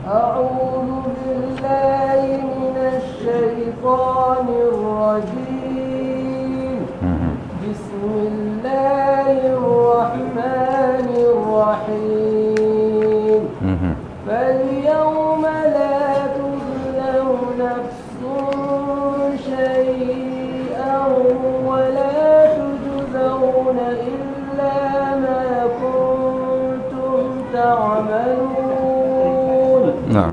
أعوذ بالله من الشيطان الرجيم بسم الله الرحمن الرحيم فاليوم لا تظلم نفس شيئا ولا تجزون إلا ما كنتم تعملون نعم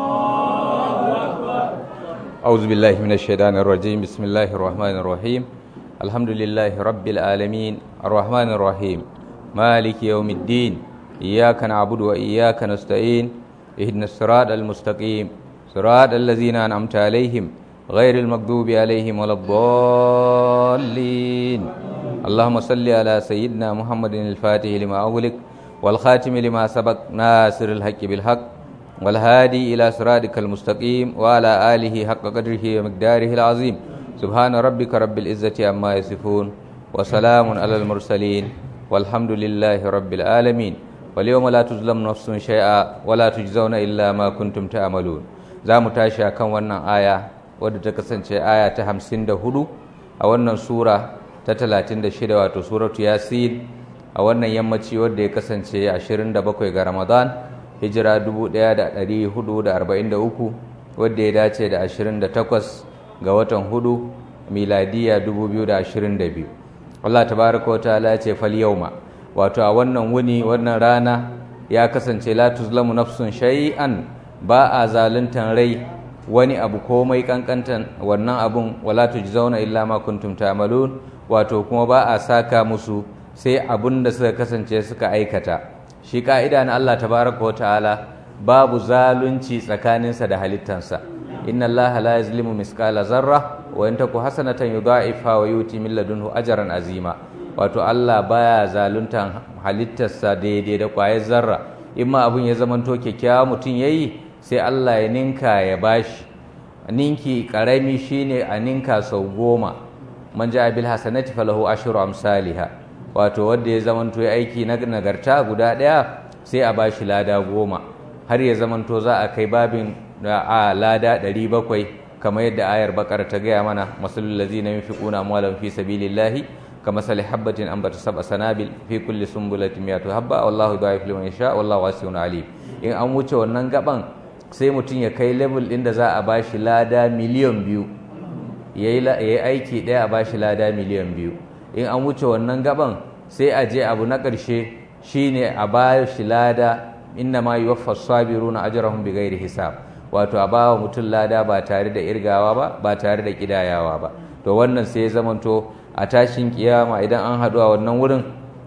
أعوذ بالله من الشيطان الرجيم بسم الله الرحمن الرحيم الحمد لله رب العالمين الرحمن الرحيم مالك يوم الدين إياك نعبد وإياك نستعين اهدنا الصراط المستقيم صراط الذين أنعمت عليهم غير المغضوب عليهم ولا الضالين اللهم صل على سيدنا محمد الفاتح لما أغلق والخاتم لما سبق ناصر الحق بالحق والهادي إلى صراطك المستقيم وعلى آله حق قدره ومقداره العظيم سبحان ربك رب العزة عما يصفون وسلام على المرسلين والحمد لله رب العالمين واليوم لا تظلم نفس شيئا ولا تجزون إلا ما كنتم تعملون za mu tashi a kan wannan aya wadda ta kasance aya ta hamsin da hudu a wannan sura ta talatin da shida wato suratu yasin a wannan yammaci wadda ya kasance ashirin da bakwai ga ramadan hijira 1443 wadda ya dace da 28 ga watan hudu miladiya 2022 Allah tabaraka wa ta'ala ya ce fal yauma wato a wannan wuni wannan rana ya kasance la tuzlamu nafsun shay'an ba a zaluntan rai wani abu komai kankantan wannan abun wala tujzauna illa ma kuntum ta'malun wato kuma ba a saka musu sai abun da suka kasance suka aikata shi ka'ida na Allah tabaraka wa ta'ala babu zalunci tsakaninsa da halittansa inna allaha la yazlimu miskala zarra wa in taku hasanatan yudha'ifa wa yuti min ladunhu ajran azima wato Allah baya zaluntan halittarsa daidai da kwayar zarra in ma abun ya zamanto kyakkyawa mutum yayi sai Allah ya ninka ya bashi ninki karami shine a ninka sau goma man ja'a bil hasanati falahu ashru amsalha wato wanda ya zamanto ya aiki na nagarta guda daya sai a bashi lada goma har ya zamanto za a kai babin a lada 700 kamar yadda ayar bakar ta gaya mana masalul ladzina yunfiquna amwalan fi sabilillahi kamasali habbatin ambata sab'a sanabil fi kulli sumbulatin mi'atu habba wallahu dha'ifu liman yasha wallahu wasi'un alim in an wuce wannan gaban sai mutum ya kai level din da za a bashi lada miliyan biyu yayi aiki daya a bashi lada miliyan biyu in an wuce wannan gaban sai a je abu na ƙarshe shine a bashi lada inna ma yuwaffa sabiruna ajrahum bighairi hisab wato a bawa mutum lada ba tare da irgawa ba ba tare da kidayawa ba to wannan sai ya zamanto a tashin kiyama idan an haɗu a wannan wurin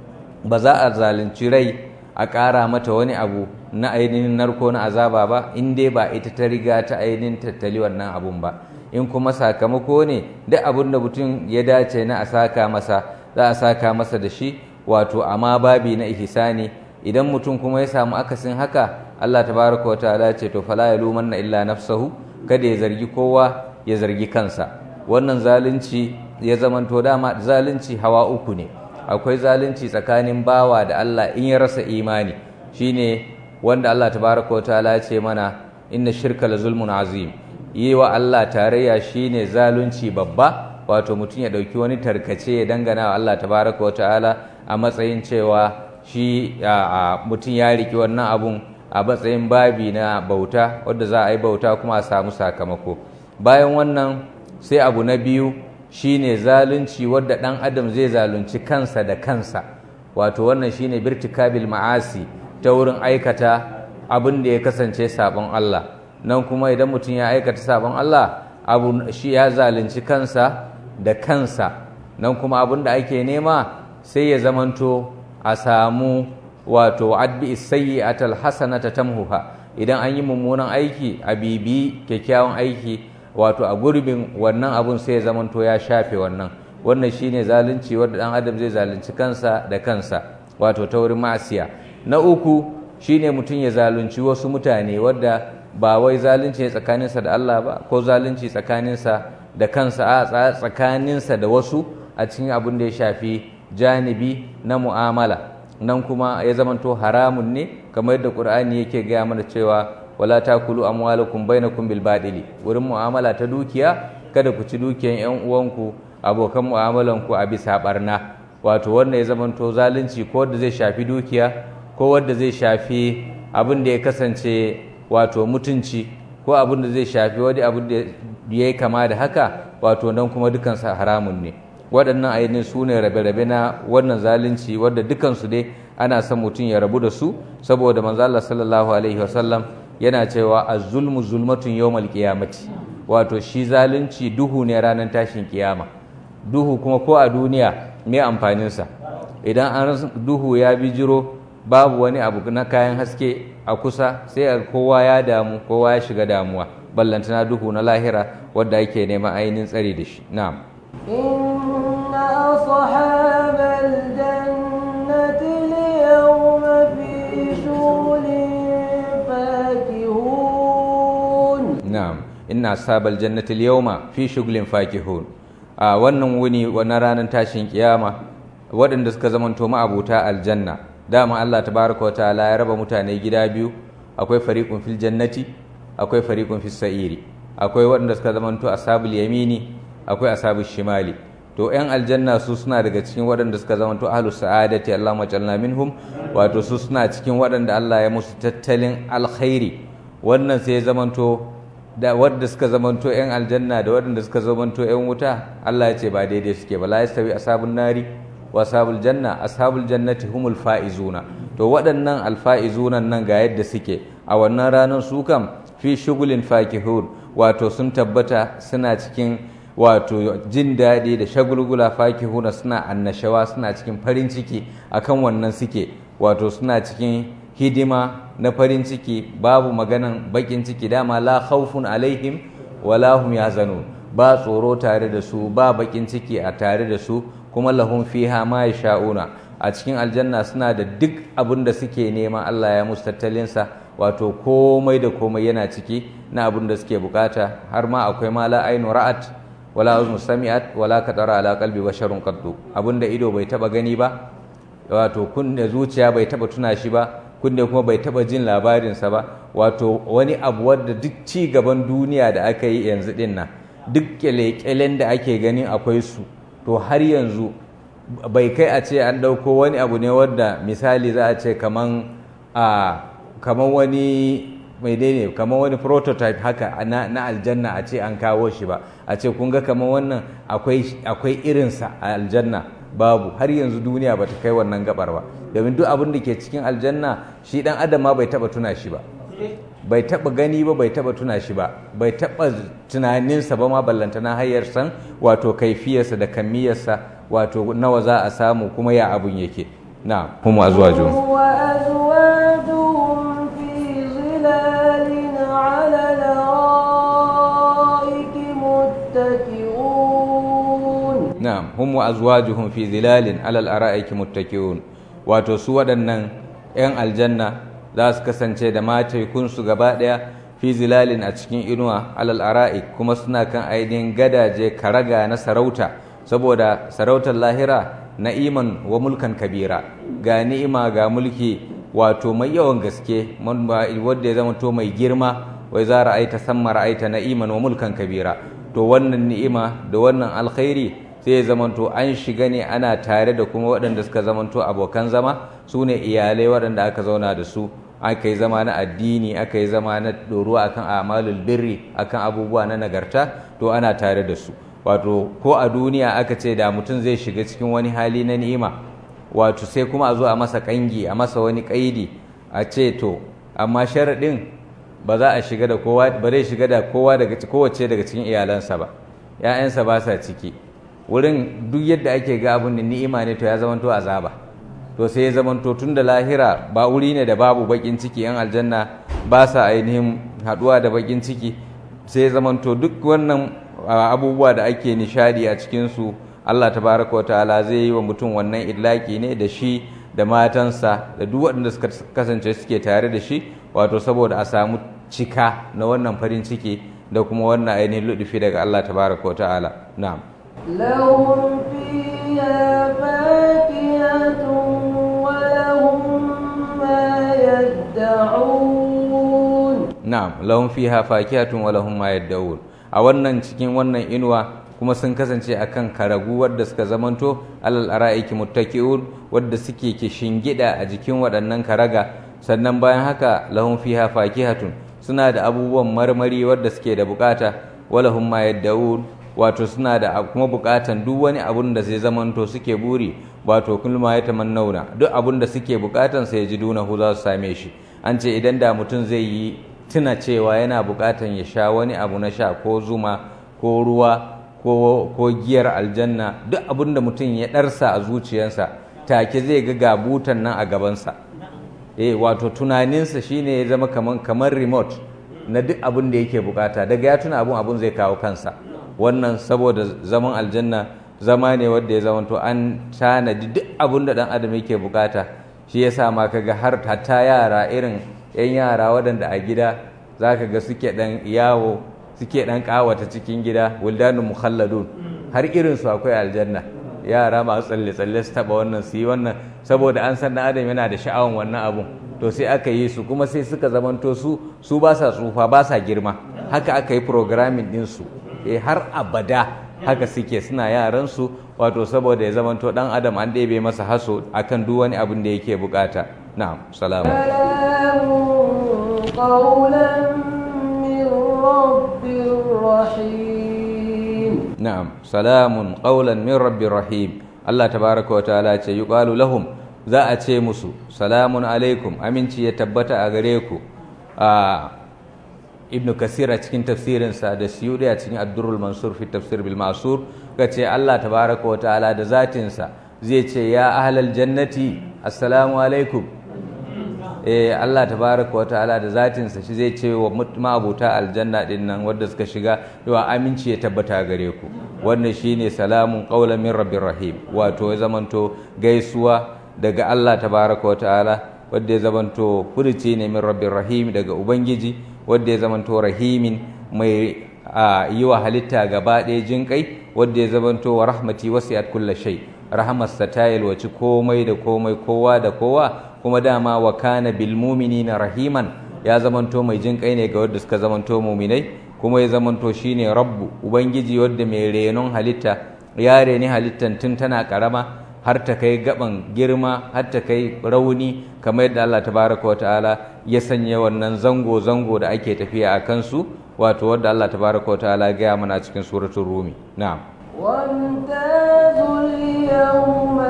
ba za a zalunci rai a ƙara mata wani abu na ainihin narko na azaba ba in dai ba ita ta riga ta ainihin tattali wannan abun ba in kuma sakamako ne duk abin da mutum ya dace na a saka masa za a saka masa da shi wato amma babi na ihsani idan mutum kuma ya samu akasin haka Allah tabaraka wataala ce to fala yalumanna illa nafsahu kada ya zargi kowa ya zargi kansa wannan zalunci ya zamanto dama zalunci hawa uku ne akwai zalunci tsakanin bawa da Allah in ya rasa imani shine wanda Allah tabaraka wataala ya ce mana inna shirka la zulmun azim yi wa Allah tarayya shine zalunci babba wato mutum ya dauki wani tarkace ya dangana wa Allah tabaraka wataala a matsayin cewa shi mutum ya riki wannan abun a matsayin babi na bauta wadda za a yi bauta kuma a samu sakamako bayan wannan sai abu na biyu shine zalunci wadda ɗan adam zai zalunci kansa da kansa wato wannan shine birtikabil ma'asi ta wurin aikata abin da ya kasance sabon Allah nan kuma idan mutum ya aikata sabon Allah abu shi ya zalunci kansa da kansa nan kuma abin da ake nema sai ya zamanto a samu wato adbi sayyi'atal hasanata tamhuha idan an yi mummunan aiki a bibi kyakkyawan aiki wato a gurbin wannan abun sai ya zamanto ya shafe wannan wannan shine zalunci wanda dan adam zai zalunci kansa da kansa wato ta wurin ma'asiya na uku shine mutum ya zalunci wasu mutane wadda ba wai zalunci ne tsakaninsa da Allah ba ko zalunci tsakaninsa da kansa a tsakaninsa da wasu a cikin abin da ya shafi janibi na mu'amala nan kuma ya zamanto haramun ne kamar yadda ƙur'ani yake gaya mana cewa wala takulu amwalakum bainakum bil badili wurin mu'amala ta dukiya kada ku ci dukiyan yan uwanku abokan mu'amalan ku a bisa barna wato wanda ya zamanto zalunci ko wanda zai shafi dukiya ko wanda zai shafi abin da ya kasance wato mutunci ko abin da zai shafi wani abin da ya yi kama da haka wato nan kuma dukansa haramun ne waɗannan ainihin su ne rabe-rabe na wannan zalunci wadda dukansu dai ana son mutum ya rabu da su saboda manzo Allah sallallahu alaihi wasallam yana cewa az-zulmu zulmatun yawmal qiyamati wato shi zalunci duhu ne ranar tashin kiyama duhu kuma ko a duniya me amfanin sa idan an duhu ya bijiro babu wani abu na kayan haske a kusa sai kowa ya damu kowa ya shiga damuwa ballantana duhu na lahira wadda ake neman ainihin tsari da shi na'am إن أصحاب الجنة اليوم في شغل فاكهون na'am inna ashabal jannati al-yawma fi shughulin fakihun a wannan wuni wannan ranar tashin kiyama waɗanda suka zamanto ma'abuta aljanna dama Allah tabaraka wa ta'ala ya raba mutane gida biyu akwai fariqun fil jannati akwai fariqun fis sa'iri akwai waɗanda suka zamanto ashabul yamini akwai ashabul shimali to yan aljanna su suna daga cikin waɗanda suka zamanto ahlus sa'adati Allahumma ja'alna minhum wato su suna cikin waɗanda Allah ya musu tattalin alkhairi wannan sai ya zamanto da wadda suka zamanto 'yan aljanna da waɗanda suka zamanto 'yan wuta Allah ya ce ba daidai suke ba la yastawi ashabun nari wa ashabul janna ashabul jannati humul faizuna to waɗannan alfaizuna nan ga yadda suke a wannan ranar su kam fi shugulin fakihun wato sun tabbata suna cikin wato jin daɗi da shagulgula fakihuna suna annashawa suna cikin farin ciki akan wannan suke wato suna cikin hidima na farin ciki babu maganan bakin ciki dama la khawfun alaihim wala hum yahzanun ba tsoro tare da su ba bakin ciki a tare da su kuma lahum fiha ma yasha'una a cikin aljanna suna da duk abin da suke nema Allah ya musu tattalinsa wato komai da komai yana ciki na abin da suke bukata har ma akwai ma la ainu ra'at wala uzmu sami'at wala katara ala qalbi basharun qaddu abinda ido bai taba gani ba wato kunne zuciya bai taba tuna shi ba kunne kuma bai taba jin labarinsa ba wato wani abu wadda duk ci gaban duniya da aka yi yanzu din nan duk kyale-kyalen da ake ganin akwai su to har yanzu bai kai a ce an ɗauko wani abu ne wadda misali za a ce kaman a kaman wani mai ne kaman wani prototype haka na, na aljanna a ce an kawo shi ba a ce kun ga kaman wannan akwai irinsa a aljanna babu har yanzu duniya bata kai wannan gabar ba domin duk abin da ke cikin aljanna shi dan adam ma bai taba tuna shi ba bai taba gani ba bai taba tuna shi ba bai taba tunaninsa ba ma ballantana hayar san wato kaifiyarsa da kamiyarsa wato nawa za a samu kuma ya abun yake na kuma azwaju وأزواجهم في ظلال على الأرائك متكئون na'am hum wa azwajuhum fi zilalin alal ara'iki muttaqiun wato su waɗannan 'yan aljanna za su kasance da mataikunsu gaba ɗaya fi zilalin a cikin inuwa alal ara'ik kuma suna kan ainihin gadaje karaga na sarauta saboda sarautar lahira na'iman wa mulkan kabira ga ni'ima ga mulki wato mai yawan gaske wanda ya zama to mai girma wai za ra'aita samma ra'aita na'iman wa mulkan kabira to wannan ni'ima da wannan alkhairi sai ya zamanto an shiga ne ana tare da kuma waɗanda suka zamanto abokan zama su ne iyalai waɗanda aka zauna da su aka yi zama na addini aka yi zama na ɗoruwa akan amalul birri akan abubuwa na nagarta to ana tare da su wato ko a duniya aka ce da mutum zai shiga cikin wani hali na ni'ima wato sai kuma a zo a masa kangi a masa wani kaidi a ce to amma sharaɗin ba za a shiga da kowa ba zai shiga da kowa daga kowace daga cikin iyalansa ba ‘ya'yansa ba sa ciki wurin duk yadda ake ga abin da ni'ima ne to ya zamanto azaba to sai ya zamanto tun da lahira ba wuri ne da babu bakin ciki yan aljanna ba sa ainihin haduwa da bakin ciki sai ya zamanto duk wannan abubuwa da ake nishadi a cikinsu Allah tabaraka wa ta'ala zai yi wa mutum wannan idlaki ne da shi da matansa da duk waɗanda suka kasance suke tare da shi wato saboda a samu cika na wannan farin ciki da kuma wannan ainihin ludufi daga Allah tabaraka wa ta'ala na'am لهم فيها فاكهة ولهم ما يدعون na'am lahum fiha fakihatun wa lahum ma yad'un a wannan cikin wannan inuwa kuma sun kasance akan karagu wadda suka zamanto alal ara'iki muttaqiun wadda suke ke shingida a jikin waɗannan karaga sannan bayan haka lahum fiha fakihatun suna da abubuwan marmari wadda suke da bukata walahum ma yad'un wato suna da kuma bukatan duk wani abun da zai zamanto suke buri wato kulma ya tamannauna duk abun da suke bukatan sai ji dunahu za su same shi an ce idan da mutum zai yi tuna cewa yana bukatan ya sha wani abu na sha ko zuma ko ruwa ko, ko giyar aljanna duk abun da mutum ya ɗarsa a zuciyarsa take zai ga gabutan nan a gabansa eh wato tunaninsa shine ya zama kaman kamar remote na duk abun da yake bukata daga ya tuna abun abun zai kawo kansa wannan saboda zaman aljanna zama ne wanda ya zama to an tanadi duk abun da dan adam yake bukata shi yasa ma kaga har hatta yara irin yan yara waɗanda a gida zaka ga suke dan yawo suke dan kawata cikin gida wuldanun mukhalladun har irin su akwai aljanna yara masu tsalle tsalle su taba wannan su yi wannan saboda an san dan adam yana da sha'awan wannan abun to sai aka yi su kuma sai suka zamanto su su ba sa tsufa ba sa girma haka aka yi programming din su eh har abada haka suke suna yaran su wato saboda ya zamanto dan adam an ɗebe masa haso akan duk wani abin da yake bukata na'am salamu سلام قولا من رب رحيم na'am salamun qawlan min rabbir rahim Allah tabaraka wa ta'ala ce yuqalu lahum za a ce musu salamun alaikum aminci ya tabbata a gare ku a ibnu kasir a cikin tafsirinsa da siyudi a cikin addurul mansur fi tafsir bil ma'sur ce Allah tabaraka wa ta'ala da zatinsa zai ce ya ahlal jannati assalamu alaikum eh Allah tabaraka wa ta'ala da zatinsa shi zai ce wa ma'abuta aljanna din nan wanda suka shiga yawa aminci ya tabbata gare ku wannan shine salamun qaulan min rabbir rahim wato ya zamanto gaisuwa daga Allah tabaraka wa ta'ala wanda ya zamanto furuci ne min rabbir rahim daga ubangiji wanda ya zamanto rahimin mai yi wa halitta gaba ɗaya jin kai wanda ya zamanto wa rahmati wasi'at kulli shay rahamarsa ta yalwaci komai da komai kowa da kowa kuma dama wa kana bil mu'minina rahiman ya zamanto mai jin kai ne ga wanda suka zamanto mu'minai kuma ya zamanto shine rabbu ubangiji wanda mai renon halitta ya reni halittan tun tana karama har ta kai gaban girma har ta kai rauni kamar yadda Allah tabaraka wa ta'ala ya sanya wannan zango zango da ake tafiya a kansu wato wanda Allah tabaraka wa ta'ala ya gaya mana cikin suratul rumi na'am وامتازوا اليوم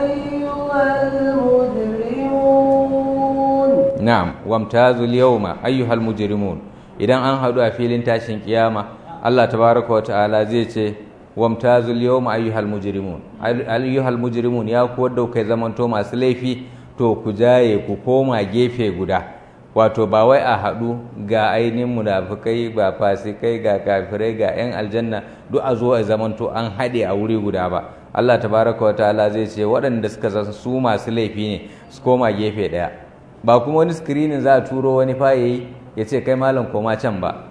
أيها المجرمون na'am wamtazul yawma ayyuhal mujrimun idan an hadu a filin tashin kiyama Allah tabaraka wa ta'ala zai ce wamtazul yawma ayyuhal mujrimun ayyuhal mujrimun ya ku wadda kai zamanto masu laifi to ku jaye ku koma gefe guda wato ba wai a hadu ga ainihin munafikai ba fasikai ga kafirai ga yan aljanna duk a zo a zamanto an haɗe a wuri guda ba Allah tabaraka wa ta'ala zai ce waɗanda suka san su masu laifi ne su koma gefe ɗaya ba kuma wani screening za a turo wani fa yayi ya ce kai malam koma can ba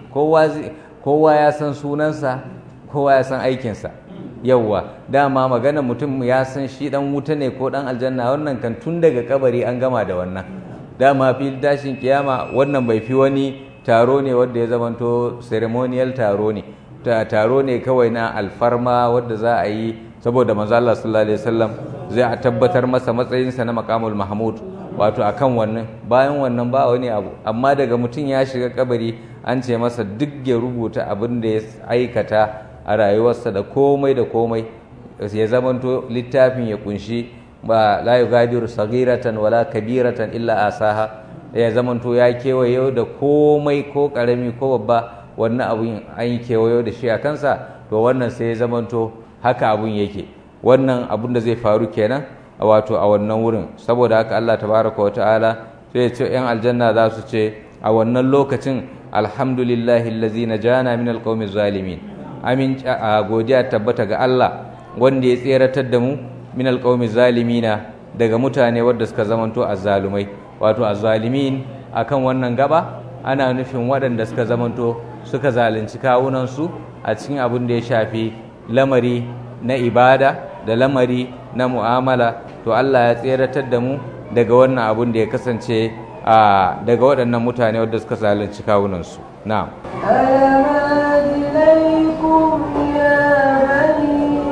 kowa ya san sunansa kowa ya san aikinsa yauwa dama magana mutum ya san shi dan wuta ne ko dan aljanna wannan kan tun daga kabari an gama da wannan dama fil tashin kiyama wannan bai fi wani taro ne wanda ya zamanto ceremonial taro ne taro ne kawai na alfarma wadda za a yi saboda manzo Allah sallallahu alaihi wasallam zai a tabbatar masa matsayinsa na maqamul mahmud wato akan wannan bayan wannan ba wani abu amma daga mutum ya shiga kabari an ce masa duk ya rubuta abin da ya aikata a rayuwarsa da komai da komai ya zamanto littafin ya kunshi ba la yugadiru sagiratan wala kabiratan illa asaha ya zamanto ya kewayo da komai ko karami ko babba wannan abun an yi kewayo da shi a kansa to wannan sai ya zamanto haka abun yake wannan abun da zai faru kenan a wato a wannan wurin saboda haka Allah tabaraka wa ta'ala sai ya ce yan aljanna za su ce a wannan lokacin alhamdulillahi allazi najana min alqawmi zalimin amin a godiya tabbata ga Allah wanda ya tseratar da mu min alqawmi zalimina daga mutane wadda suka zamanto azzalumai wato azzalimin akan wannan gaba ana nufin waɗanda suka zamanto suka zalunci kawunansu a cikin abin da ya shafi lamari na ibada da lamari na mu'amala to Allah ya tseratar da mu daga wannan abin da ya kasance daga waɗannan mutane wadda suka zalunci kawunansu na'am ألم أهد إليكم يا بني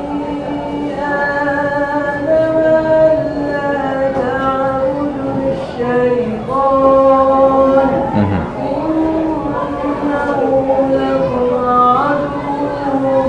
آدم ألا تعبدوا الشيطان إنه لكم عدو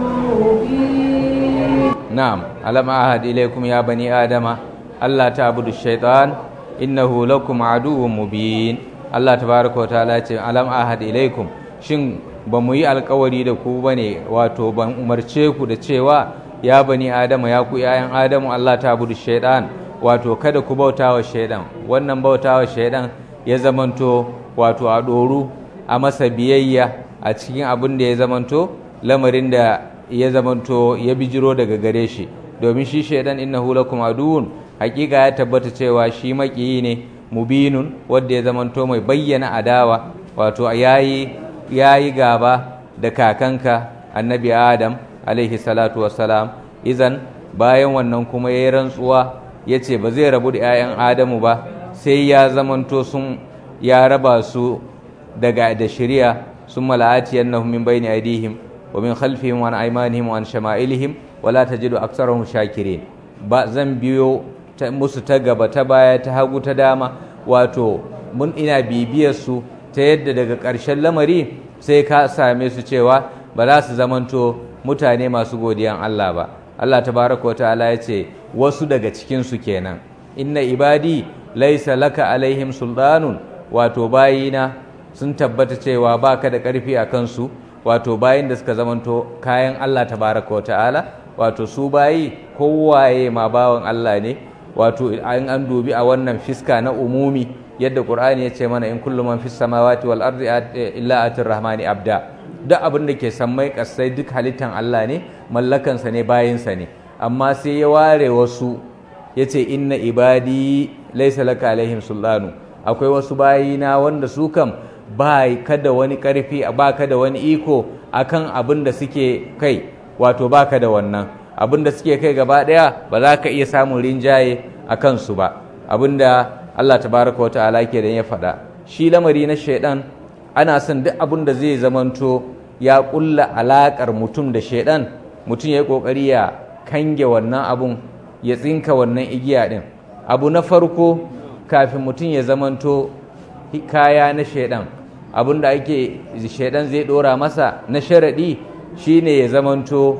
مبين na'am alam ahad ilaykum ya bani adama Allah ta'budu shaitan innahu lakum aduwwun mubin Allah tabaaraka wa ta'ala ce alam ahad ilaykum shin ba mu yi alkawari da ku bane wato ban umarce ku da cewa ya bani adama ya ku yayan adamu Allah ta'budu shaitan wato kada ku bautawa shaitan wannan bautawa shaitan ya zamanto wato a doru a masa biyayya a cikin abin da ya zamanto lamarin da ya zamanto ya bijiro daga gare shi domin shi shaidan innahu lakum aduwwun hakika ya tabbata cewa shi makiyi ne mubinun wanda ya zamanto mai bayyana adawa wato yayi yayi gaba da kakanka annabi adam alaihi salatu wassalam izan bayan wannan kuma yayi rantsuwa yace ba zai rabu da 'ya'yan adamu ba sai ya zamanto sun ya raba su daga da shari'a sun mala'atiyannahum min bayni aydihim ومن خلفهم وعن أيمانهم وعن شمائلهم ولا تجد أكثرهم شاكرين ba zan biyo musu ta gaba ta baya ta hagu ta dama wato mun ina bibiyar su ta yadda daga ƙarshen lamari sai ka same su cewa ba za su zamanto mutane masu godiyan Allah ba Allah tabaraka wa ta'ala ya ce wasu daga cikin su kenan inna ibadi laisa laka alaihim sultanun wato bayina sun tabbata cewa baka da ƙarfi a kansu wato bayin da suka zamanto kayan Allah tabaraka wata'ala wato su bayi kowaye ma bawan Allah ne wato an an dubi a wannan fiska na umumi yadda Qur'ani ya ce mana in kullu man fis samawati wal ardi illa atir rahmani abda duk abin da ke sammai kasai duk halittan Allah ne mallakansa ne bayinsa ne amma sai ya ware wasu yace inna ibadi laysa laka alaihim sultanu akwai wasu bayina wanda su kam ba ka da wani ƙarfi ba ka da wani iko akan abin da suke kai wato ba ka da wannan abin da suke kai gaba ɗaya ba za ka iya samun rinjaye a kansu ba abin da Allah tabaraka wa ta'ala ke da ya faɗa shi lamari na shaidan ana son duk abin da zai zamanto ya ƙulla alaƙar mutum da shaidan mutum ya yi ƙoƙari ya kange wannan abun ya tsinka wannan igiya ɗin abu na farko kafin mutum ya zamanto kaya na shaidan abin da ake shaidan zai dora masa na sharaɗi shine ya zamanto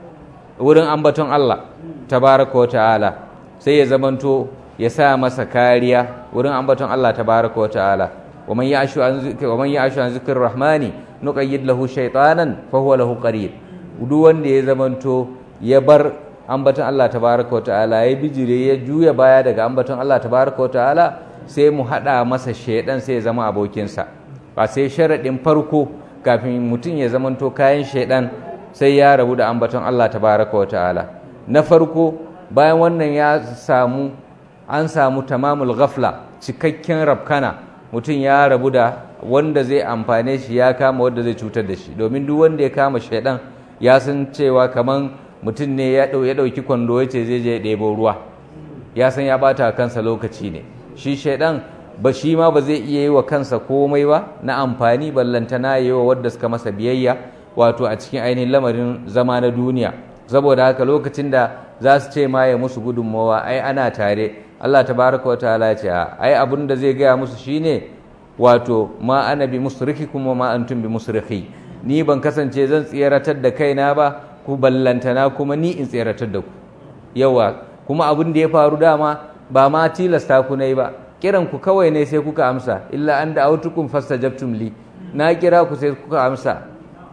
wurin ambaton Allah tabaraka wa ta'ala sai ya zamanto ya sa masa kariya wurin ambaton Allah tabaraka wa ta'ala wa man ya'shu an zikri wa man ya'shu an zikri rahmani nuqayyid lahu shaytanan fa huwa lahu qarin duk wanda ya zamanto ya bar ambaton Allah tabaraka wa ta'ala ya bijire ya juya baya daga ambaton Allah tabaraka wa ta'ala sai mu haɗa masa shaidan sai ya zama abokinsa ba sai sharaɗin farko kafin mutum ya zamanto kayan shaidan sai ya rabu da ambaton Allah tabaraka wa ta'ala na farko bayan wannan ya samu an samu tamamul ghafla cikakken rabkana mutum ya rabu da wanda zai amfane shi ya kama wanda zai cutar da shi domin duk wanda ya kama shaidan ya san cewa kaman mutum ne ya ɗauki kwando ya ce zai je ɗebo ruwa ya san ya ɓata kansa lokaci ne shi shaidan ba shi ma ba zai iya yi wa kansa komai ba na amfani ballantana yi wa wadda suka masa biyayya wato a cikin ainihin lamarin zama na duniya saboda haka lokacin da za su ce ma ya musu gudunmawa ai ana tare Allah tabaraka wa ta'ala ya ce ai abin da zai gaya musu shine wato ma ana bi musriki kuma ma antum bi musriki ni ban kasance zan tseratar da kaina ba ku ballantana kuma ni in tseratar da ku yawa kuma abin da ya faru dama ba ma tilasta ku nayi ba kiran ku kawai ne sai kuka amsa illa an da autukum fastajabtum li na kira ku sai kuka amsa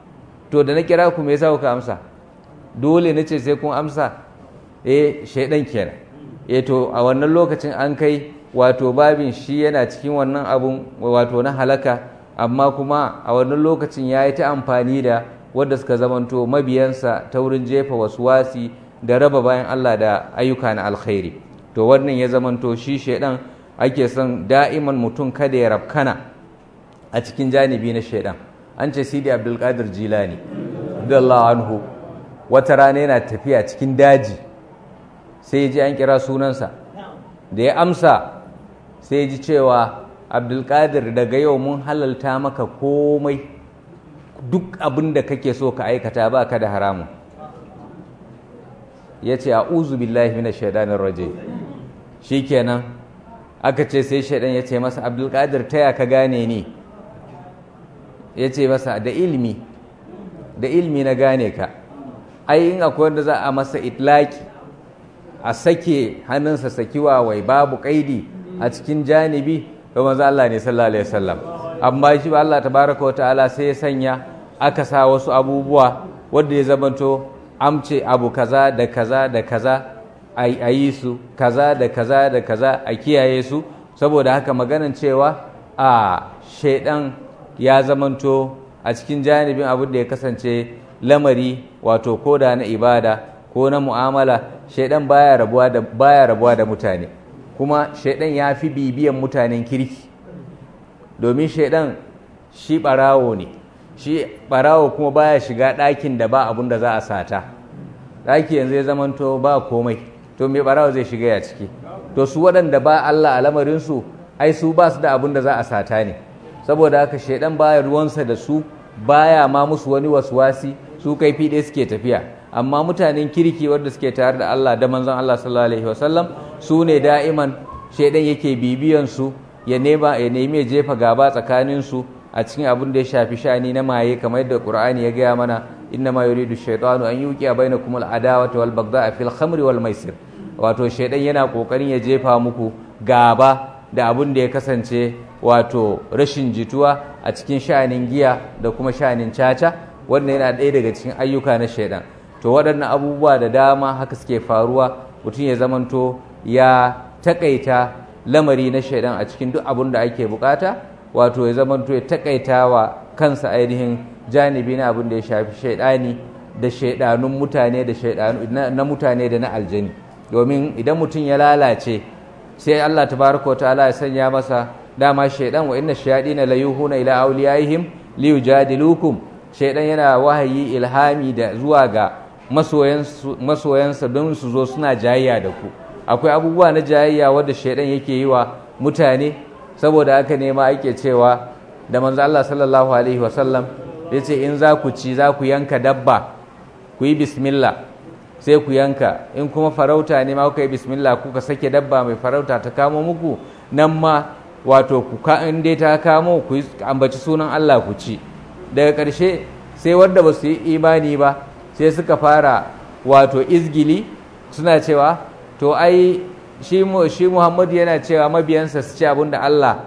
to da na kira ku me yasa kuka amsa dole nace sai kun amsa eh shaidan kenan eh to a wannan lokacin an kai wato babin shi yana cikin wannan abun wato na halaka amma kuma a wannan lokacin ya yi ta amfani da wadda suka zamanto mabiyansa ta wurin jefa wasi da raba bayan Allah da ayyuka na alkhairi to wannan ya zamanto shi shaidan ake son da'iman mutum kada ya rabkana a cikin janibi na shaidan an ce sidi abdulkadir jilani radiyallahu anhu wata rana yana tafiya cikin daji sai ji an kira sunansa da ya amsa sai ji cewa abdulkadir daga yau mun halalta maka komai duk abin da kake so ka aikata ba ka da haramun ya ce a uzu billahi mina shaidanin raje shi kenan aka ce sai shaidan ya ce masa abdulkadir taya ka gane ni ya ce masa da ilmi da ilmi na gane ka ai in akwai wanda za a masa itlaki a sake hannunsa sakiwa wai babu kaidi a cikin janibi to manzo Allah ne sallallahu alaihi wasallam amma shi Allah tabaraka wa ta'ala sai ya sanya aka sa wasu abubuwa wanda ya zamanto amce abu kaza da kaza da kaza a yi su kaza da kaza da kaza a kiyaye su saboda haka maganan cewa a shaidan ya zamanto a cikin janibin abin da ya kasance lamari wato ko da na ibada ko na mu'amala shaidan baya rabuwa da baya rabuwa da mutane kuma shaidan ya fi bibiyan mutanen kirki domin shaidan shi barawo ne shi barawo kuma baya shiga ɗakin da ba abun da za a sata ɗaki yanzu ya zamanto ba komai to me barawo zai shiga ya ciki to su waɗanda ba Allah a lamarinsu ai su ba su da abun da za a sata ne saboda haka shaidan baya ruwansa da su baya ma musu wani waswasi su kai fiɗe suke tafiya amma mutanen kirki wanda suke tare da Allah da manzon Allah sallallahu alaihi wasallam su ne da'iman shaidan yake bibiyan su ya nema ya nemi ya jefa gaba tsakanin su a cikin abin da ya shafi shani na maye kamar yadda Qur'ani ya gaya mana inna ma yuridu shaytanu an yuqiya bainakum al-adawata wal baghdha fil khamri wal maisir wato shaidan yana kokarin ya jefa muku gaba da abin da ya kasance wato rashin jituwa a cikin sha'anin giya da kuma sha'anin caca wannan yana ɗaya daga cikin ayyuka na shaidan to waɗannan abubuwa da dama haka suke faruwa mutum ya zamanto ya takaita lamari na shaidan a cikin duk abin da ake bukata wato ya zamanto ya takaita wa kansa ainihin janibi na abin da ya shafi shaidani da shaidanun mutane da shaidanu na mutane da na aljani domin idan mutum ya lalace sai Allah tabaraka ta'ala ya sanya masa dama shaidan wa inna shayadina la yuhuna ila awliyaihim liyujadilukum shaidan yana wahayi ilhami da zuwa ga masoyansa don su zo suna jayayya da ku akwai abubuwa na jayayya wadda shaidan yake yi wa mutane saboda haka ne ma ake cewa da manzo Allah sallallahu alaihi wasallam ya ce in za ku ci za ku yanka dabba ku yi bismillah sai ku yanka in kuma farauta ne ma kuka yi bismillah kuka sake dabba mai farauta ta kamo muku nan ma wato ku ka in dai ta kamo ku ambaci sunan Allah ku ci daga ƙarshe sai wanda ba su yi imani ba sai suka fara wato izgili suna cewa to ai shi shi Muhammadu yana cewa mabiyansa su ci abinda Allah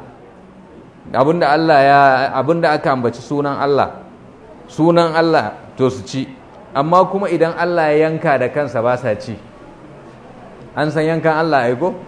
abinda Allah ya abinda aka ambaci sunan Allah sunan Allah to su ci amma kuma idan Allah ya yanka da kansa ba sa ci an san yankan Allah ai ko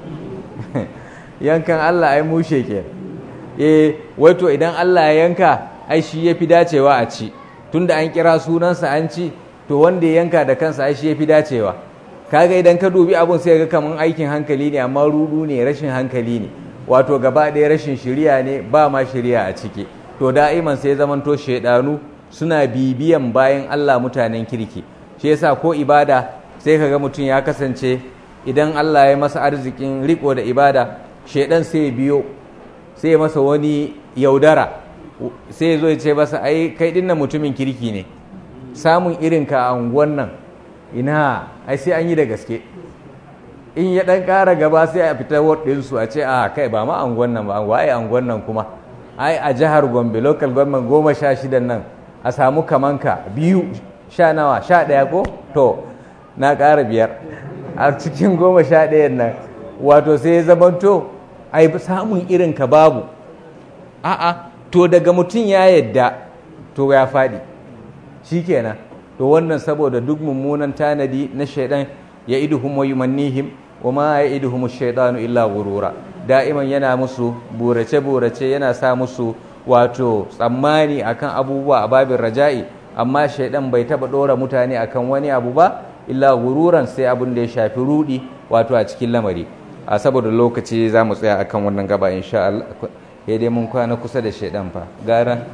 yankan Allah ai mushe ke eh wato idan Allah ya yanka ai shi yafi dacewa a ci tunda an kira sunansa an ci to wanda ya yanka da kansa ai shi yafi dacewa kaga idan ka dubi abun sai ga kaman aikin hankali ne amma rudu ne rashin hankali ne wato gaba ɗaya rashin shiriya ne ba ma shiriya a ciki to da'iman sai zamanto shaidanu suna bibiyan bayan Allah mutanen kirki shi yasa ko ibada sai kaga mutum ya kasance idan Allah ya masa arzikin riko da ibada shaidan sai biyo sai ya masa wani yaudara sai ya zo ya ce masa ai kai dinnan mutumin kirki ne samun irinka a unguwan nan ina ai sai an yi da gaske in ya dan ƙara gaba sai a fita ɗinsu a ce a kai ba ma unguwan nan ba waye unguwan nan kuma ai a jihar gombe local government goma sha shidan nan a samu kamanka biyu sha nawa sha ɗaya ko to na ƙara biyar a cikin goma sha ɗayan nan wato sai ya zamanto ai samun irin ka babu a'a to daga mutum ya yadda to ya faɗi shikenan to wannan saboda duk mummunan tanadi na shaidan ya iduhum wa yumannihim wa ma ya iduhum shaidanu illa gurura da'iman yana musu burace burace yana sa musu wato tsammani akan abubuwa a babin raja'i amma shaidan bai taba dora mutane akan wani abu ba illa gururan sai abin da ya shafi rudi wato a cikin lamari a saboda lokaci za mu tsaya akan wannan gaba insha Allah ya dai mun kwana kusa da shaidan fa gara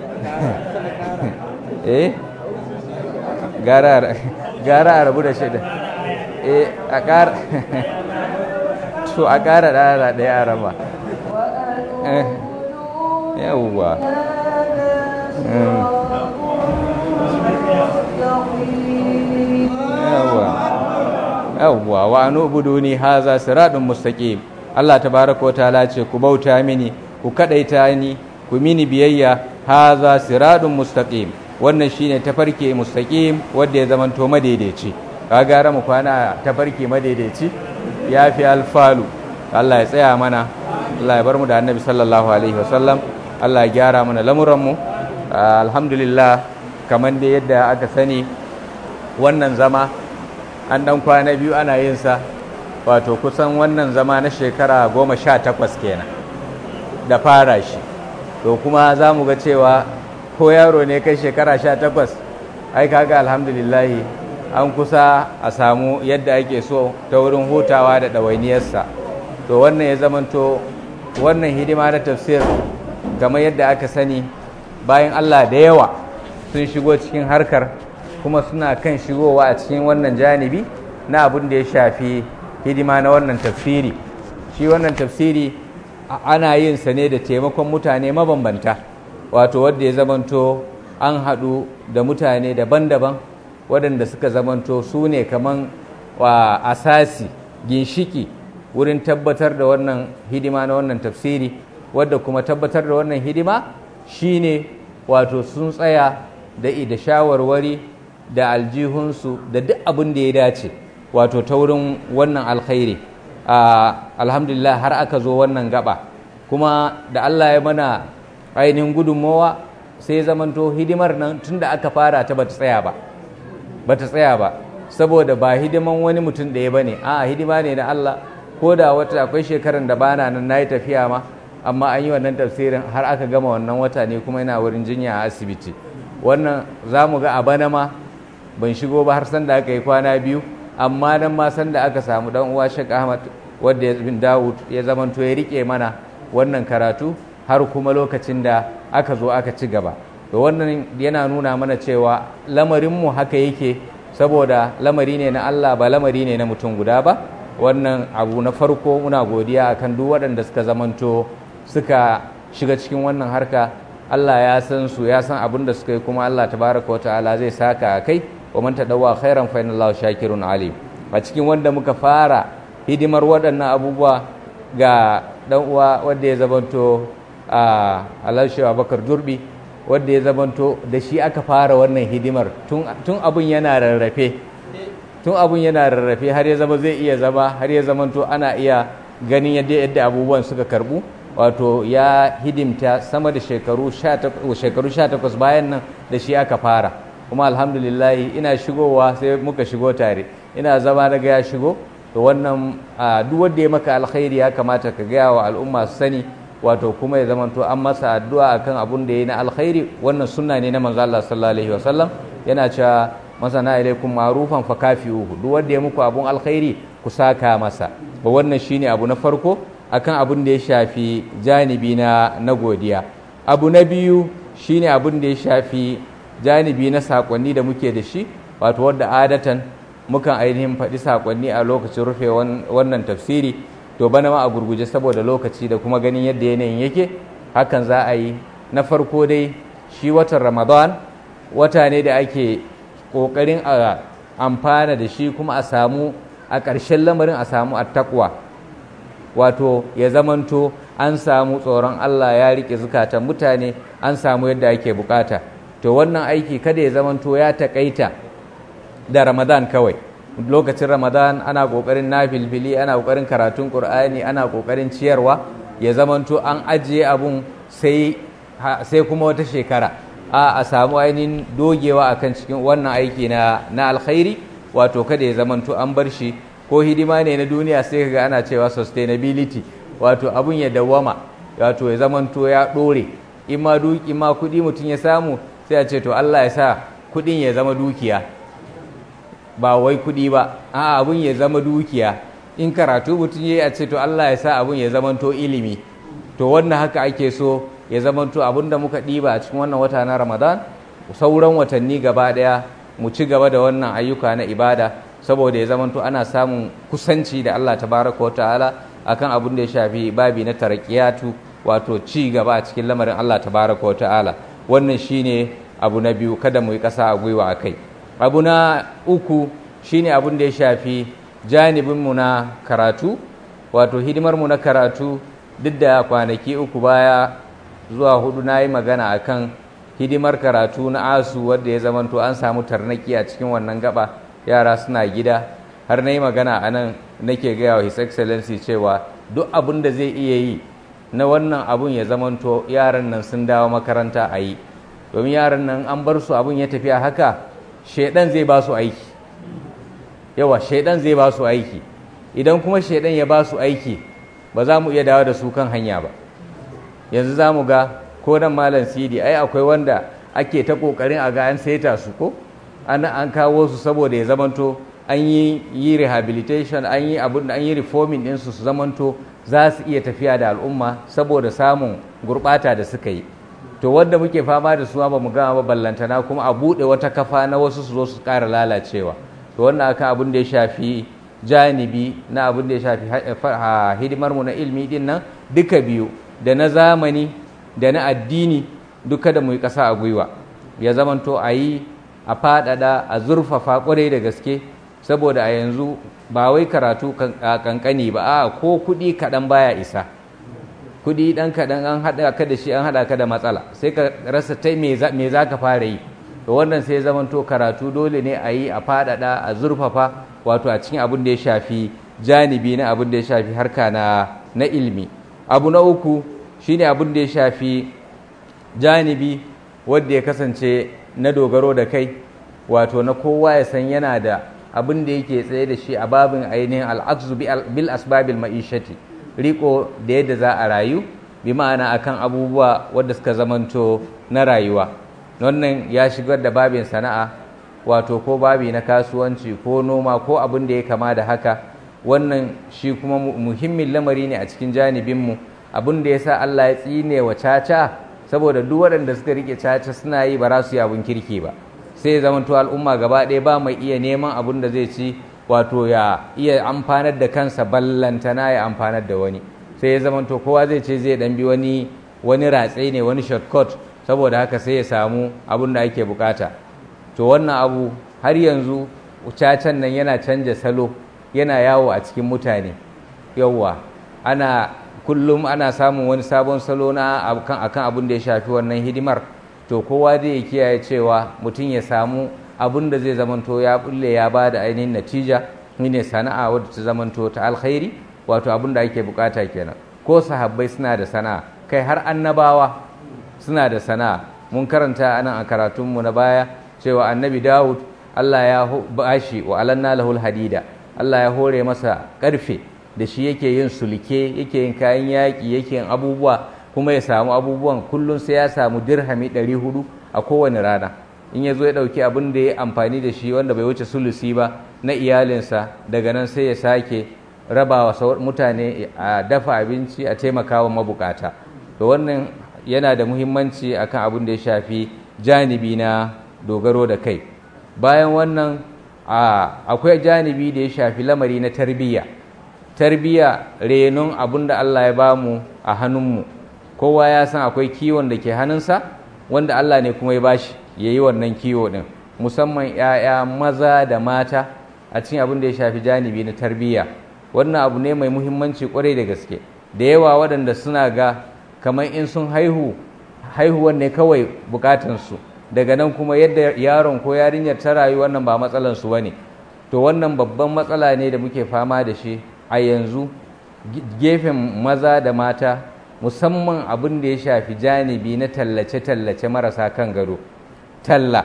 eh gara gara a rabu da shaidan eh a ƙara to a ƙara ɗara ɗaya a raba yawwa yawwa wa nubuduni haza siratun mustaqim Allah tabaraka wa ta'ala ce ku bauta mini ku kadaita ni ku mini biyayya haza siratun mustaqim wannan shine tafarki mustaqim wanda ya zamanto madaidaici ka gara mu kwana tafarki madaidaici yafi alfalu Allah ya tsaya mana Allah ya bar mu da Annabi sallallahu alaihi wasallam Allah ya gyara mana lamuran mu alhamdulillah kamar da yadda aka sani wannan zama an dan kwana biyu ana yin sa wato kusan wannan zama na shekara goma sha takwas kenan da fara shi to kuma za mu ga cewa ko yaro ne kai shekara sha takwas ai kaga alhamdulillahi an kusa a samu yadda ake so ta wurin hutawa da ɗawainiyarsa to wannan ya zamanto wannan hidima na tafsir kamar yadda aka sani bayan allah da yawa sun shigo cikin harkar kuma suna kan shigowa a cikin wannan janibi na abin da ya shafi hidima na wannan tafsiri shi wannan tafsiri ana yin sa ne da taimakon mutane mabambanta wato wadda ya zamanto an haɗu da mutane daban-daban waɗanda suka zamanto su ne kaman wa asasi ginshiki wurin tabbatar da wannan hidima na wannan tafsiri wadda kuma tabbatar da wannan hidima shine wato sun tsaya da da shawarwari da aljihunsu da duk abin da ya dace wato ta wurin wannan alkhairi alhamdulillah har aka zo wannan gaba kuma da Allah ya mana ainihin gudunmowa sai zamanto hidimar nan tunda aka fara ta bata tsaya ba bata tsaya ba saboda ba hidiman wani mutum ɗaya bane a hidima ne na Allah ko da wata akwai shekaran da bana nan nayi tafiya ma amma an yi wannan tafsirin har aka gama wannan wata ne kuma yana wurin jinya a asibiti wannan za mu ga a bana ma ban shigo ba har sanda aka yi kwana biyu amma nan ma sanda aka samu dan uwa Sheikh Ahmad wanda ya bin Dawud ya zamanto ya rike mana wannan karatu har kuma lokacin da aka zo aka ci gaba to wannan yana nuna mana cewa lamarin mu haka yake saboda lamari ne na Allah ba lamari ne na mutum guda ba wannan abu na farko muna godiya akan duk waɗanda suka zamanto suka shiga cikin wannan harka Allah ya san su ya san abin da suka yi kuma Allah tabaraka wa ta'ala zai saka a kai wa man tadawwa khairan fa inallahu shakirun alim a cikin wanda muka fara hidimar waɗannan abubuwa ga dan uwa wanda ya zamanto a Alhaji Abubakar Durbi wanda ya zamanto da shi aka fara wannan hidimar tun tun abun yana rarrafe tun abun yana rarrafe har ya zama zai iya zama har ya zamanto ana iya ganin yadda yadda abubuwan suka karbu wato ya hidimta sama da shekaru 18 bayan nan da shi aka fara kuma alhamdulillahi ina shigowa sai muka shigo tare ina zama na ga ya shigo to wannan duk wanda ya maka alkhairi ya kamata ka gaya wa al'umma su sani wato kuma ya zamanto an masa addu'a akan abun da ya na alkhairi wannan sunna ne na manzo Allah sallallahu alaihi wasallam yana cewa masana ilaikum ma'rufan fa kafi'uhu duk wanda ya muku abun alkhairi ku saka masa ba wannan shine abu na farko akan abun da ya shafi janibi na na godiya abu na biyu shine abun da ya shafi janibi na sakonni da muke da shi wato wadda adatan mukan ainihin faɗi sakonni a lokacin rufe wannan tafsiri to bana ma a gurguje saboda lokaci da kuma ganin yadda yanayin yake hakan za a yi na farko dai shi watan ramadan wata ne da ake ƙoƙarin a amfana da shi kuma a samu a ƙarshen lamarin a samu attakwa wato ya zamanto an samu tsoron Allah ya rike zukatan mutane an samu yadda ake bukata to wannan aiki kada ya zamanto ya takaita da Ramadan kawai lokacin Ramadan ana kokarin nafilfili ana kokarin karatun Qur'ani ana kokarin ciyarwa ya zamanto an ajiye abun sai sai kuma wata shekara a a samu ainihin dogewa akan cikin wannan aiki na na alkhairi wato kada ya zamanto an bar shi ko hidima ne na duniya sai kaga ana cewa sustainability wato abun ya dawwama wato ya zamanto ya dore in ma duki ma kudi mutum ya samu sai a ce to Allah ya sa kudin ya zama dukiya ba wai kudi ba a abun ya zama dukiya in karatu mutum ya a ce to Allah ya sa abun ya zamanto ilimi to wannan haka ake so ya zamanto abun da muka ɗiba a cikin wannan wata na Ramadan sauran watanni gaba daya mu ci gaba da wannan ayyuka na ibada saboda ya zamanto ana samun kusanci da Allah tabaraka wa ta'ala akan abin da ya shafi babi na tarakiyatu wato ci gaba a cikin lamarin Allah tabaraka wa ta'ala wannan shine abu na biyu kada mu yi ƙasa a gwiwa a kai abu na uku shine abin da ya shafi janibinmu na karatu wato hidimarmu na karatu duk da kwanaki uku baya zuwa hudu na yi magana akan hidimar karatu na asu wadda ya zamanto an samu tarnaki a cikin wannan gaba yara suna gida har na yi magana a nan nake gaya wa his excellency cewa duk abin da zai iya yi na wannan abun ya zamanto yaran nan sun dawo makaranta a yi domin yaran nan an bar su abun ya tafi a haka shaidan zai ba su aiki yawa shaidan zai ba su aiki idan kuma shaidan ya ba su aiki ba za mu iya dawo da su kan hanya ba yanzu za mu ga ko nan malam sidi ai akwai wanda ake ta kokarin a ga an saita su ko an an kawo su saboda ya zamanto an yi yi rehabilitation an yi abun an yi reforming din su su zamanto za su iya tafiya da al'umma saboda samun gurbata da suka yi to wanda muke fama da su ba mu gama ba ballantana kuma a bude wata kafa na wasu su zo su ƙara lalacewa to wannan akan abin da ya shafi janibi na abin da ya shafi hidimar mu na ilmi din nan duka biyu da na zamani da na addini duka da mu yi ƙasa a gwiwa ya zamanto a yi a faɗaɗa a zurfafa ƙwarai da gaske saboda a yanzu ba wai karatu kankani ba a ko kuɗi kaɗan baya isa kuɗi ɗan kaɗan an haɗa ka da shi an haɗa ka da matsala sai ka rasa ta me za ka fara yi to wannan sai zamanto karatu dole ne a yi a faɗaɗa a zurfafa wato a cikin abin da ya shafi janibi na abin da ya shafi harka na na ilmi abu na uku shine abin da ya shafi janibi wanda ya kasance na dogaro da kai wato na kowa ya san yana da abin da yake tsaye da shi a babin ainihin al'aksu bil asbabil ma'ishati riko da yadda za a rayu bi ma'ana akan abubuwa wadda suka zamanto na rayuwa wannan ya shigar da babin sana'a wato ko babi na kasuwanci ko noma ko abin da ya kama da haka wannan shi kuma muhimmin lamari ne a cikin janibinmu abin da ya sa Allah ya tsine wa caca saboda duk waɗanda suka rike caca suna yi ba za su yi abin kirki ba sai ya zamanto al'umma gaba ɗaya ba mai iya neman abin da zai ci wato ya iya amfanar da kansa ballantana ya amfanar da wani sai ya zamanto kowa zai ce zai ɗan bi wani wani ratse ne wani shortcut saboda haka sai ya samu abin da ake bukata to wannan abu har yanzu cacan nan yana canja salo yana yawo a cikin mutane yawwa ana kullum ana samun wani sabon salo na akan akan abin da ya shafi wannan hidimar to kowa zai kiyaye cewa mutum ya samu abin da zai zamanto ya bulle ya ba da ainihin natija ne sana'a wadda ta zamanto ta alkhairi wato abin da ake bukata kenan ko sahabbai suna da sana'a kai har annabawa suna da sana'a mun karanta anan a karatunmu na baya cewa annabi dawud allah ya bashi wa alanna lahul hadida allah ya hore masa karfe da shi yake yin sulke yake yin kayan yaƙi yake yin abubuwa kuma ya samu abubuwan kullum sai ya samu dirhami 400 a kowane rana in ya zo ya ɗauki abin da ya amfani da shi wanda bai wuce sulusi ba na iyalinsa daga nan sai ya sake rabawa mutane a dafa abinci a taimakawa mabukata to wannan yana da muhimmanci akan abin da ya shafi janibi na dogaro da kai bayan wannan akwai janibi da ya shafi lamari na tarbiyya tarbiyya renon abin da Allah ya bamu a hannunmu kowa ya san akwai kiwon da ke hannunsa wanda Allah ne kuma ya bashi ya yi wannan kiwo ɗin musamman 'ya'ya maza da mata a cikin abin da ya shafi janibi na tarbiyya wannan abu ne mai muhimmanci kwarai da gaske da yawa waɗanda suna ga kamar in sun haihu haihuwan ne kawai bukatansu daga nan kuma yadda yaron ko yarinyar ta rayu wannan ba matsalansu ba ne to wannan babban matsala ne da muke fama da shi a yanzu gefen maza da mata musamman abin da ya shafi janibi na tallace-tallace marasa kan gado talla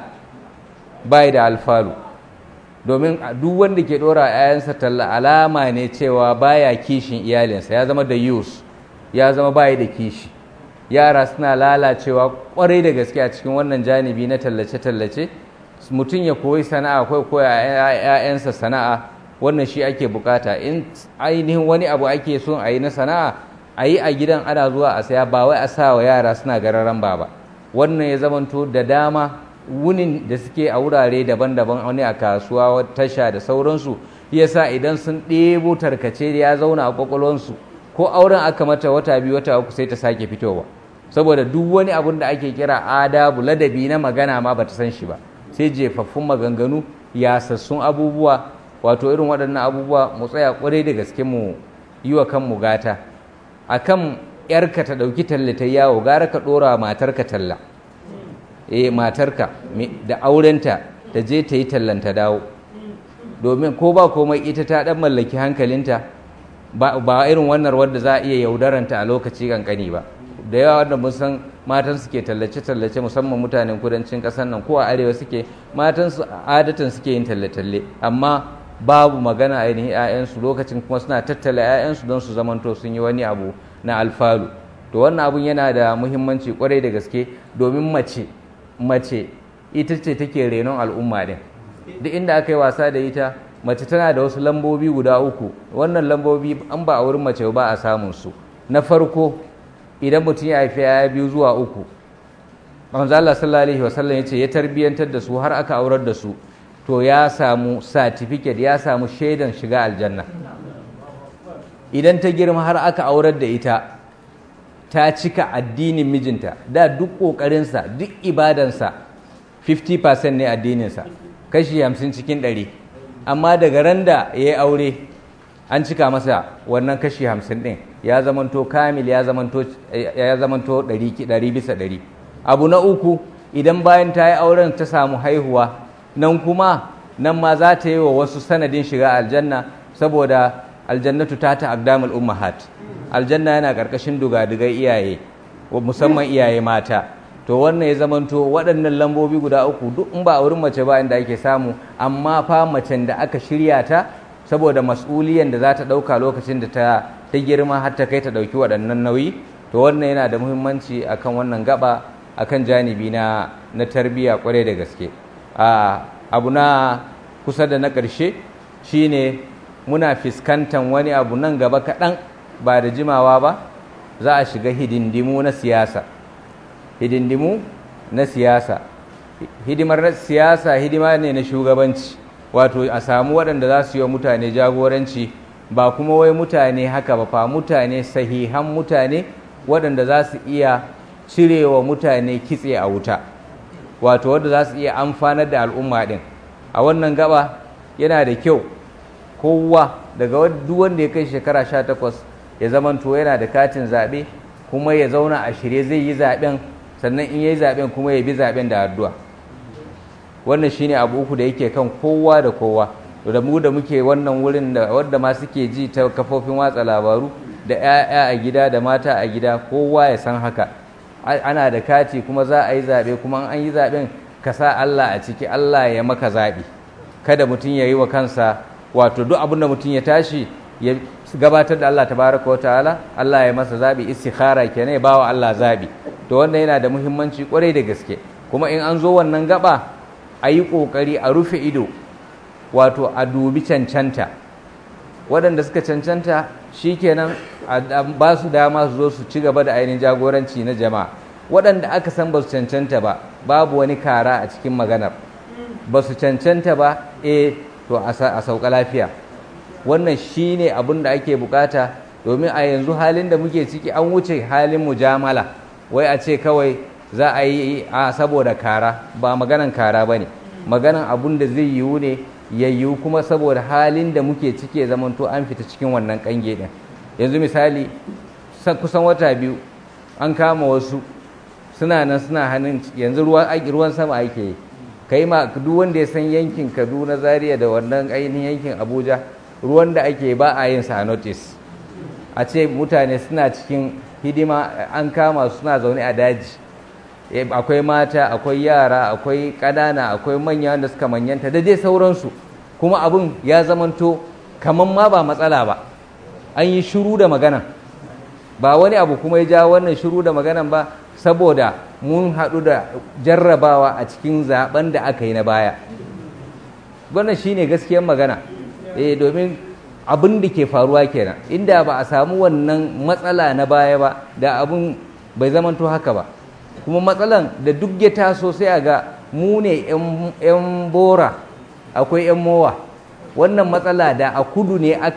bai da alfalu domin duk wanda ke dora yayansa talla alama ne cewa baya kishin iyalinsa ya zama da yus ya zama bai da kishi yara suna lalacewa kwarai da gaske a cikin wannan janibi na tallace-tallace mutum ya koyi sana'a ko koya ‘ya'yansa sana'a wannan shi ake bukata in ainihin wani abu ake son a yi na sana'a a yi a gidan ana zuwa a saya ba wai a sa wa yara suna gararan ba ba wannan ya zamanto da dama wunin da suke a wurare daban-daban wani a kasuwa tasha da sauransu yasa idan sun ɗebo tarkace ya zauna a kwakwalwansu ko auren aka mata wata biyu wata uku sai ta sake fitowa saboda duk wani abun da ake kira adabu ladabi na magana ma bata san shi ba sai jefaffun maganganu yasassun abubuwa wato irin waɗannan abubuwa mu tsaya ƙwarai da gaske mu yi wa kanmu gata akan yarka ta ɗauki talle ta yawo gara ka ɗora matarka talla eh matarka da aurenta ta je ta yi tallan ta dawo domin ko ba komai ita ta ɗan mallaki hankalinta ba irin wannan wadda za a iya yaudaranta a lokaci kankani ba da yawa wanda mun san matan suke tallace-tallace musamman mutanen kudancin ƙasar nan ko a arewa suke matan su adatan suke yin talle-talle amma babu magana ainihin 'ya'yansu lokacin kuma suna tattala 'ya'yansu don su zamanto sun yi wani abu na alfalu to wannan abun yana da muhimmanci kwarai da gaske domin mace mace ita ce take renon al'umma din duk inda aka yi wasa da ita mace tana da wasu lambobi guda uku wannan lambobi an ba a wurin mace ba a samun su na farko idan mutum ya haifi ya biyu zuwa uku manzo Allah sallallahu alaihi wasallam yace ya tarbiyantar da su har aka aurar da su to ya samu certificate ya samu shaidan shiga aljanna idan ta girma har aka aurar da ita ta cika addinin mijinta da duk ƙoƙarinsa duk ibadansa 50% ne addininsa kashi 50 cikin 100 amma daga ran da ya yi aure an cika masa wannan kashi 50 ɗin ya zamanto kamil ya zamanto 100 bisa 100 abu na uku idan bayan ta yi auren ta samu haihuwa nan kuma nan ma za ta yi wa wasu sanadin shiga aljanna saboda aljannatu ta ta aqdamul ummahat aljanna yana karkashin dugadugai iyaye musamman iyaye mata to wannan ya zamanto waɗannan lambobi guda uku duk in ba a wurin mace ba inda ake samu amma fa macen da aka shirya ta saboda mas'uliyan da za ta ɗauka lokacin da ta ta girma har ta kai ta ɗauki waɗannan nauyi to wannan yana da muhimmanci akan wannan gaba akan janibi na na tarbiyya kwarai da gaske abu na kusa da na ƙarshe shine muna fuskantar wani abu nan gaba kaɗan ba da jimawa ba za a shiga hidindimu na siyasa hidindimu na siyasa hidimar na siyasa hidima ne na shugabanci wato a samu waɗanda za su yi wa mutane jagoranci ba kuma wai mutane haka ba fa mutane sahihan mutane waɗanda za su iya cirewa mutane kitse a wuta wato wadda za su iya amfanar da al'umma ɗin a wannan gaba yana da kyau kowa daga duk wanda ya kai shekara sha takwas ya zamanto yana da katin zaɓe kuma ya zauna a shirye zai yi zaɓen sannan in ya yi zaɓen kuma ya bi zaɓen da addu'a wannan shine abu uku da yake kan kowa da kowa da mu da muke wannan wurin da wadda ma suke ji ta kafofin watsa labaru da 'ya'ya a gida da mata a gida kowa ya san haka ana da kati kuma za a yi zaɓe kuma an yi zaɓen ka sa Allah a ciki Allah ya maka zaɓi kada mutum ya yi wa kansa wato duk abin da mutum ya tashi ya gabatar da Allah tabaraka wa ta'ala Allah ya masa zaɓi istikhara kenan ya bawa Allah zaɓi to wannan yana da muhimmanci kwarai da gaske kuma in an zo wannan gaba a yi ƙoƙari a rufe ido wato a dubi cancanta waɗanda suka cancanta shi kenan ba su dama su zo su ci gaba da ainihin jagoranci na jama'a waɗanda aka san ba su cancanta ba babu wani kara a cikin maganar ba su cancanta ba e to a sauka lafiya wannan shi ne abin da ake bukata domin a yanzu halin da muke ciki an wuce halin mujamala wai a ce kawai za a yi a saboda kara ba maganan kara ba ne maganan abun da zai yiwu ne ya yiwu kuma saboda halin da muke ciki ya zamanto an fita cikin wannan kange din yanzu misali kusan wata biyu an kama wasu suna nan suna hannun yanzu ruwan sama ake yi kai ma duk wanda ya san yankin kaduna zaria da wannan ainihin yankin abuja ruwan da ake ba a yin sa notice a ce mutane suna cikin hidima an kama suna zaune a daji akwai mata akwai yara akwai ƙanana akwai manya wanda suka manyanta da dai sauransu kuma abin ya zamanto kamar ma ba matsala ba an yi shiru da magana ba wani abu kuma ya ja wannan shiru da maganan ba saboda mun haɗu da jarrabawa a cikin zaben da aka yi na baya wannan shine gaskiyar magana eh domin abin da ke faruwa kenan inda ba a samu wannan matsala na baya ba da abin bai zamanto haka ba kuma matsalan da duk ya taso sai a ga mu ne 'yan bora akwai 'yan mowa wannan matsala da a kudu ne aka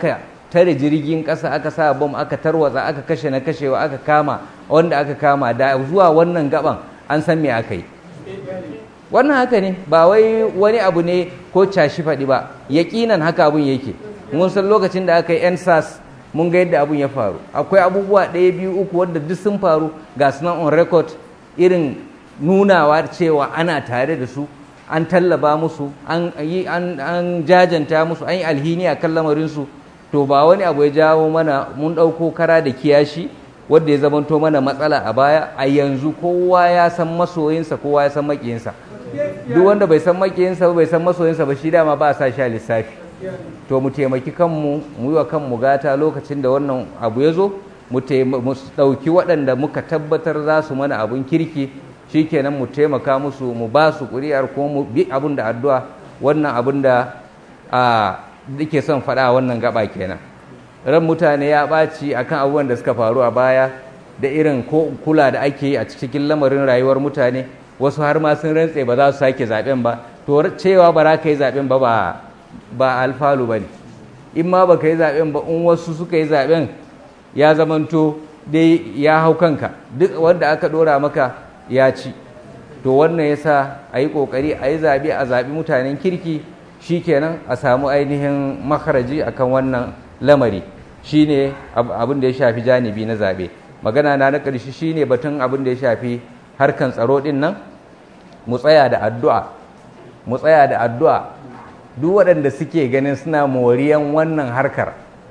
tare jirgin ƙasa aka sa bom aka tarwatsa aka kashe na kashewa aka kama wanda aka kama da zuwa wannan gaban an san me aka yi wannan haka ne ba wai wani abu ne ko cashi faɗi ba yaƙinan haka abun yake mun san lokacin da aka yi ensas mun ga yadda abun ya faru akwai abubuwa ɗaya biyu uku wanda duk sun faru ga sunan on record irin nunawa cewa ana tare da su an tallaba musu an yi an jajanta musu an yi alhini a kan lamarinsu to ba wani abu ya jawo mana mun ɗauko kara da kiyashi wadda ya zamanto mana matsala a baya a yanzu kowa ya san masoyinsa kowa ya san makiyinsa duk wanda bai san makiyinsa ba bai san masoyinsa ba shi dama ba a sa shi a lissafi to mu taimaki kanmu mu yi wa kanmu gata lokacin da wannan abu ya zo mu ɗauki waɗanda muka tabbatar za su mana abun kirki shikenan mu taimaka musu mu ba su ƙuri'ar kuma mu bi abin da addu'a wannan abin da a ke son faɗa a wannan gaba kenan ran mutane ya ɓaci akan abubuwan da suka faru a baya da irin ko kula da ake yi a cikin lamarin rayuwar mutane wasu har ma sun rantse ba za su sake zaɓen ba to cewa ba za ka yi zaɓen ba ba alfalu ba ne in ma ba ka yi zaɓen ba in wasu suka yi zaɓen ya zamanto dai ya hau kanka duk wanda aka ɗora maka ya ci to wannan yasa a yi ƙoƙari a yi zaɓe a zaɓi mutanen kirki shi kenan a samu ainihin makaraji akan wannan lamari shi ne abin da ya shafi janibi na zaɓe magana na na ƙarshe shi ne batun abin da ya shafi harkan tsaro ɗin nan mu tsaya da addu'a mu tsaya da addu'a duk waɗanda suke ganin suna moriyan wannan harkar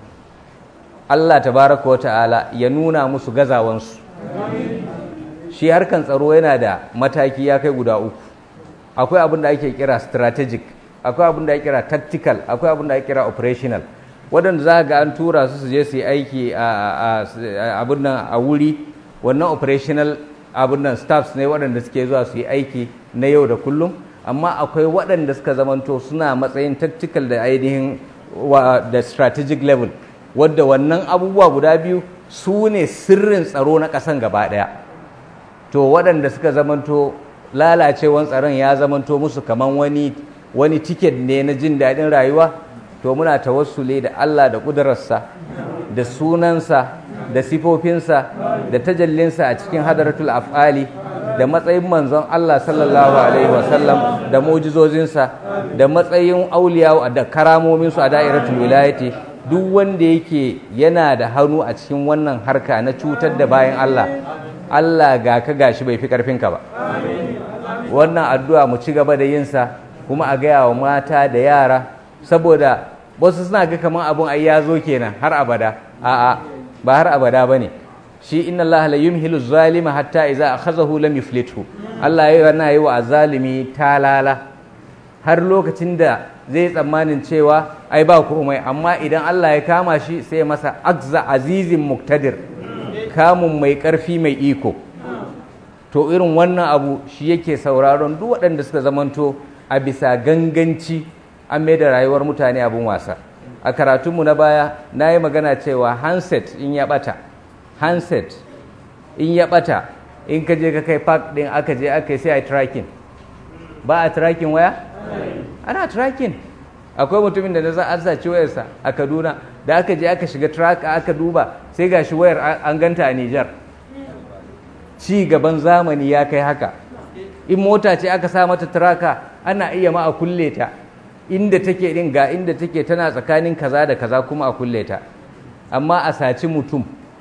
Allah tabaraka wa ta'ala ya nuna musu gazawansu shi harkan tsaro yana da mataki ya kai guda uku akwai abin da ake kira strategic akwai abin da ake kira tactical akwai abin da ake kira operational waɗanda za ga an tura su su je su yi aiki a abin nan a wuri wannan operational abin nan staffs ne waɗanda suke zuwa su yi aiki na yau da kullum amma akwai waɗanda suka zamanto suna matsayin tactical da ainihin da strategic level wadda wannan abubuwa guda biyu su ne sirrin tsaro na ƙasan gaba ɗaya to waɗanda suka zamanto lalacewan tsaron ya zamanto musu kaman wani wani tiket ne na jin daɗin rayuwa to muna tawassule da Allah da ƙudurarsa da sunansa da sifofinsa da tajallinsa a cikin hadaratul af'ali da matsayin manzon Allah sallallahu alaihi wasallam da mujizozinsa da matsayin auliya da karamominsu a da'iratul wilayati duk wanda yake yana da hannu a cikin wannan harka na cutar da bayan Allah Allah ga ka gashi bai fi karfinka ba wannan addu'a mu ci gaba da yinsa kuma a gaya wa mata da yara saboda wasu suna ga kamar abun ai ya zo kenan har abada a'a ba har abada bane shi inna Allah la yumhilu zalima hatta idza akhazahu lam yuflithu Allah yayi wannan yi wa azalimi talala har lokacin da zai tsammanin cewa ai ba komai amma idan Allah ya kama shi sai masa akza azizin muktadir kamun mai karfi mai iko to irin wannan abu shi yake sauraron duk waɗanda suka zamanto a bisa ganganci an mai da rayuwar mutane abin wasa a karatunmu na baya na yi magana cewa handset in ya ɓata handset in ya ɓata in ka je ka kai park ɗin aka je aka yi sai a tracking ba a tracking waya ana tracking akwai mutumin da na za a saci wayarsa a kaduna da aka je aka shiga track aka duba sai ga shi wayar an ganta a nijar ci gaban zamani ya kai haka in mota ce aka sa mata traka ana iya ma a kulle ta inda take din ga inda take tana tsakanin kaza da kaza kuma a kulle ta amma a saci mutum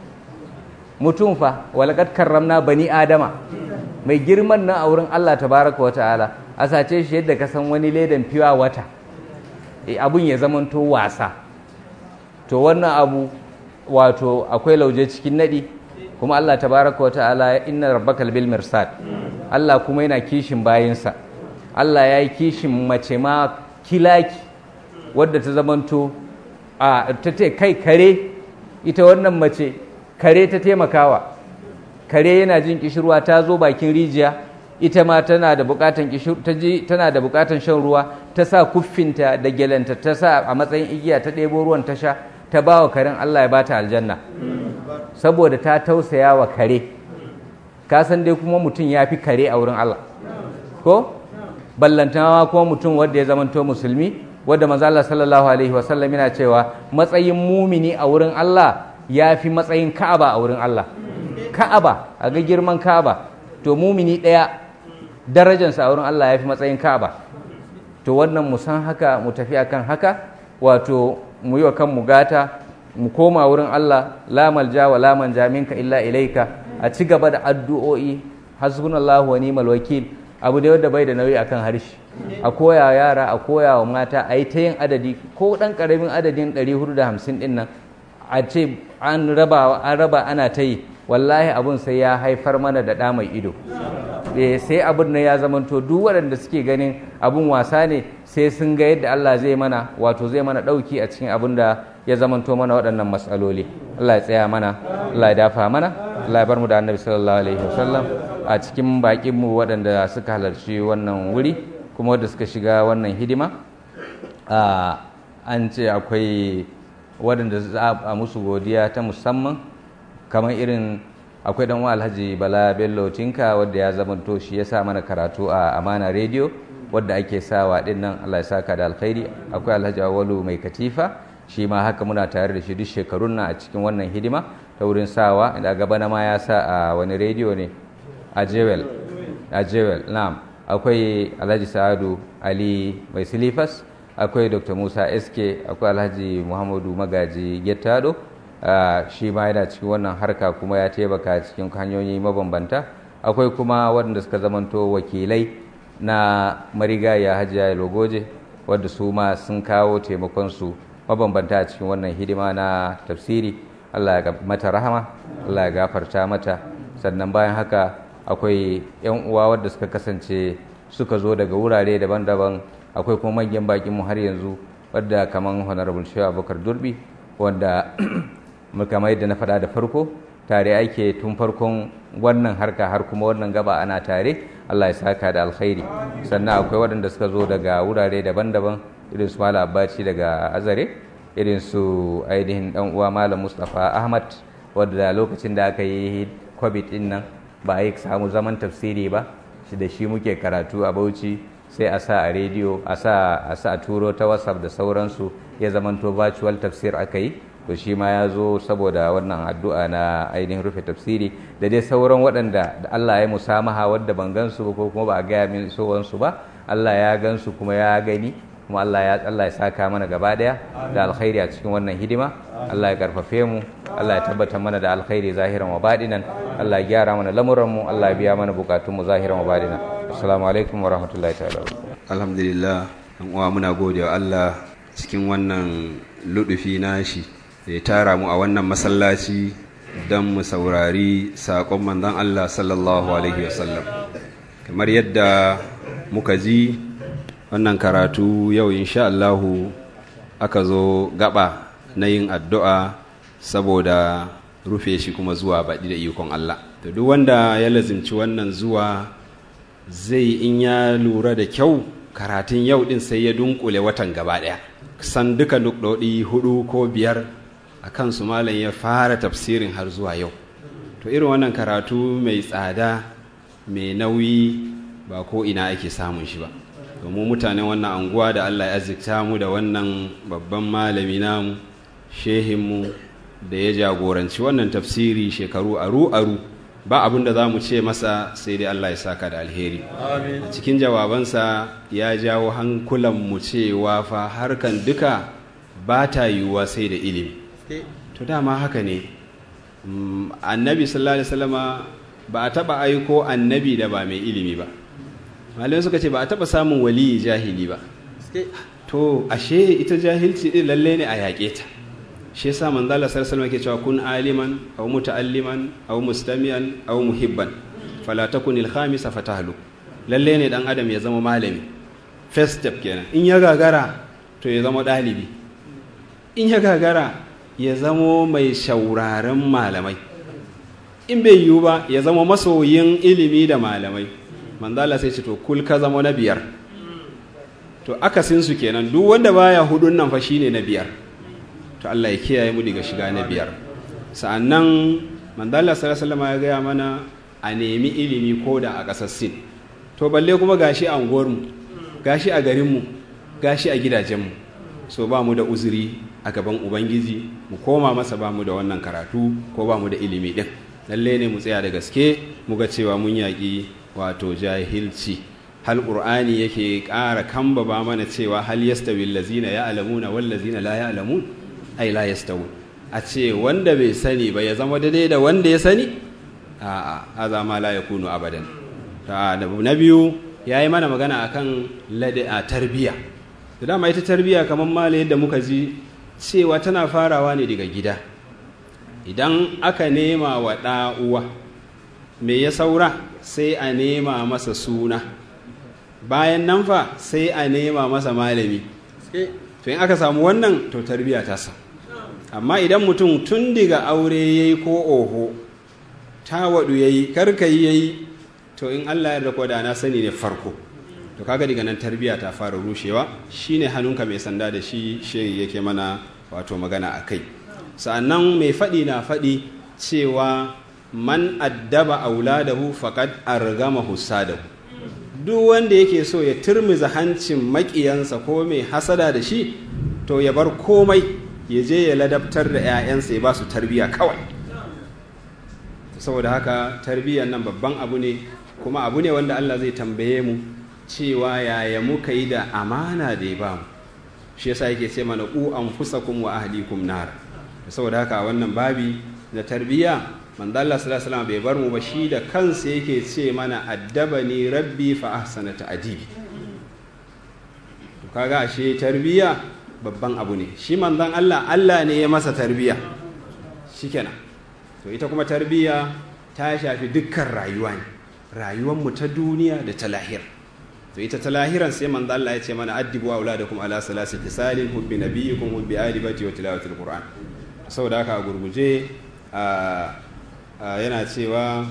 mutum fa walaqad karramna bani adama mai girman nan a wurin Allah tabaraka wa ta'ala a sace shi yadda ka san wani ledan fiwa wata abun ya zamanto wasa to wannan abu wato akwai lauje cikin nadi kuma Allah tabaraka wa ta'ala inna rabbakal bil mirsad Allah kuma yana kishin bayinsa Allah ya yi kishin mace ma kilaki wadda ta zamanto a ta ce kai kare ita wannan mace kare ta taimakawa kare yana jin kishirwa ta zo bakin rijiya ita ma tana da bukatan tana da bukatan shan ruwa ta sa kuffinta da gelanta ta sa a matsayin igiya ta ɗebo ruwan ta sha ta ba wa karen Allah ya bata aljanna saboda ta tausaya wa kare ka san dai kuma mutum ya fi kare a wurin Allah ko ballantanawa kuma mutum wanda ya zamanto musulmi wadda manzo Allah sallallahu alaihi wasallam yana cewa matsayin mumini a wurin Allah ya fi matsayin Ka'aba a wurin Allah Ka'aba a ga girman Ka'aba to mumini ɗaya darajarsa a wurin Allah ya fi matsayin Ka'aba to wannan mu san haka mu tafi akan haka wato mu yi wa kanmu gata mu koma wurin Allah la malja wa la manja minka illa ilaika a ci gaba da addu'o'i hasbunallahu wa ni'mal wakil abu da wanda bai da nauyi akan harshe a koya yara a koya wa mata a yi ta yin adadi ko dan karamin adadin 450 din nan a ce an raba an raba ana ta yi wallahi abun sai ya haifar mana da ɗa mai ido sai abin nan ya zamanto duk waɗanda suke ganin abun wasa ne sai sun ga yadda Allah zai mana wato zai mana ɗauki a cikin abin da ya zamanto mana waɗannan matsaloli Allah ya tsaya mana Allah ya dafa mana Allah ya bar mu da annabi sallallahu alaihi wasallam a cikin bakin mu waɗanda suka halarci wannan wuri kuma wanda suka shiga wannan hidima an ce akwai waɗanda za a musu godiya ta musamman kamar irin akwai dan alhaji bala bello tinka wadda ya zamanto shi ya sa mana karatu a amana radio wadda ake sawa din nan allah ya saka da alkhairi akwai alhaji awalu mai katifa shi ma haka muna tare da shi duk shekarun nan a cikin wannan hidima ta wurin sawa da gaba na ma ya sa a wani radio ne a jewel a jewel na'am akwai alhaji sa'adu ali mai silifas akwai dr musa sk akwai alhaji muhammadu magaji gettado Uh, shi ma yana cikin wannan harka kuma ya taimaka cikin hanyoyi mabambanta akwai kuma waɗanda suka zamanto wakilai na marigaya hajiya logoje wadda su ma sun kawo taimakonsu mabambanta a cikin wannan hidima na tafsiri allah ya mata rahama allah ya gafarta mata sannan bayan haka akwai 'yan uwa wadda suka kasance suka zo daga wurare daban-daban akwai kuma manyan bakinmu har yanzu wadda kamar honorable shehu abubakar durbi wanda kamar yadda na faɗa da farko tare ake tun farkon wannan harka har kuma wannan gaba ana tare Allah ya saka da alkhairi sannan akwai waɗanda suka zo daga wurare daban-daban irin su Malam Abbaci daga Azare irin su ainihin dan uwa Malam Mustapha Ahmad wanda lokacin da aka yi COVID din nan ba a yi samu zaman tafsiri ba shi da shi muke karatu a Bauchi sai a sa a rediyo a sa a sa turo ta WhatsApp da sauransu ya zamanto virtual tafsir aka yi to shi ma ya zo saboda wannan addu'a na ainihin rufe tafsiri da dai sauran waɗanda da Allah ya musamaha wadda ban gansu ba ko kuma ba a gaya min sowansu ba Allah ya gansu kuma ya gani kuma Allah ya Allah ya saka mana gaba daya da alkhairi a cikin wannan hidima Allah ya karfafe mu Allah ya tabbatar mana da alkhairi zahiran wa badinan Allah ya gyara mana lamuran mu Allah ya biya mana bukatun mu zahiran wa badinan assalamu alaikum wa rahmatullahi ta'ala alhamdulillah dan uwa muna gode wa Allah cikin wannan ludufi nashi da ya tara mu a wannan masallaci don mu saurari saƙon manzon Allah sallallahu Alaihi wasallam kamar yadda muka ji wannan karatu yau insha Allahu aka zo gaba na yin addu'a saboda rufe shi kuma zuwa baɗi da ikon Allah to duk wanda ya lazimci wannan zuwa zai in ya lura da kyau karatun yau ɗin sai ya dunkule watan gaba ɗaya san duka nukɗoɗi hudu ko biyar a kansu malam ya fara tafsirin har zuwa yau to irin wannan karatu mai tsada mai nauyi ba ko ina ake samun shi ba domin mutanen wannan anguwa da allah ya azikta mu da wannan babban malami namu shehinmu da ya jagoranci wannan tafsiri shekaru aru-aru ba abin da za mu ce masa sai dai allah ya saka da alheri a cikin jawabansa ya jawo hankulanmu cewa fa harkan duka ba ta yiwuwa sai da ilimi to dama haka ne annabi sallallahu alaihi wasallama ba a taba aiko annabi da ba mai ilimi ba malamai suka ce ba a taba samun waliyi jahili ba to ashe ita jahilci din lalle ne a yaƙe ta shi yasa manzo Allah sallallahu alaihi ke cewa kun aliman aw muta'alliman aw mustami'an aw muhibban fala takun al-khamisa fatahlu lalle ne dan adam ya zama malami first step kenan in ya gagara to ya zama dalibi in ya gagara ya zamo mai shauraren malamai in bai yiwu ba ya zama masoyin ilimi da malamai manzala sai ce to kul ka zama na biyar to akasinsu kenan duk wanda baya hudun nan fa shine na biyar to Allah ya kiyaye mu daga shiga na biyar sa'annan manzala sallallahu ya gaya mana a nemi ilimi ko da a ƙasar sin to balle kuma gashi a unguwarmu gashi a garinmu gashi a gidajenmu so ba mu da uzuri a gaban ubangiji mu koma masa ba mu da wannan karatu ko ba mu da ilimi din lalle ne mu tsaya da gaske mu ga cewa mun yaƙi wato jahilci hal qur'ani yake ƙara kamba ba mana cewa hal yastawi allazina ya'lamuna wal ladzina la ya'lamun ai la yastawi a ce wanda bai sani ba ya zama daidai da wanda ya sani a'a haza ma la yakunu abadan ta na biyu yayi mana magana akan lada tarbiya da dama ita tarbiya kamar mala yadda muka ji cewa tana farawa ne daga gida idan aka nema wa ɗa uwa me ya saura sai a nema masa suna bayan nan fa sai a nema masa malami to in aka samu wannan to tarbiya ta sa amma idan mutum tun daga aure yayi ko oho ta waɗu yayi karkayi yayi to in Allah ya rako da na sani ne farko to kaga daga nan tarbiya ta fara rushewa shine hannunka mai sanda da shi shehi yake mana wato magana a kai sa'annan mai faɗi na faɗi cewa man addaba auladahu faqad argamahu sadahu duk wanda yake so ya turmiza hancin maƙiyansa ko mai hasada da shi to ya bar komai ya je ya ladabtar da 'ya'yansa ya ba su tarbiya kawai saboda haka tarbiyyar nan babban abu ne kuma abu ne wanda Allah zai tambaye mu cewa yaya muka yi da amana da ya bamu shi yasa yake ce mana ku anfusakum wa ahlikum nar saboda haka wannan babi na tarbiyya manzo Allah sallallahu alaihi wasallam bai bar mu ba shi da kansa yake ce mana addabani rabbi fa ahsana ta'dibi to kaga ashe tarbiyya babban abu ne shi manzon Allah Allah ne ya masa tarbiyya shikenan to ita kuma tarbiyya ta shafi dukkan rayuwa ne rayuwar mu ta duniya da ta lahira to ita ta lahiran sai manzo Allah ya ce mana addibu auladakum ala salasi tisalin hubbi nabiyikum hubbi ali bati wa tilawatil qur'an saboda haka a gurguje yana cewa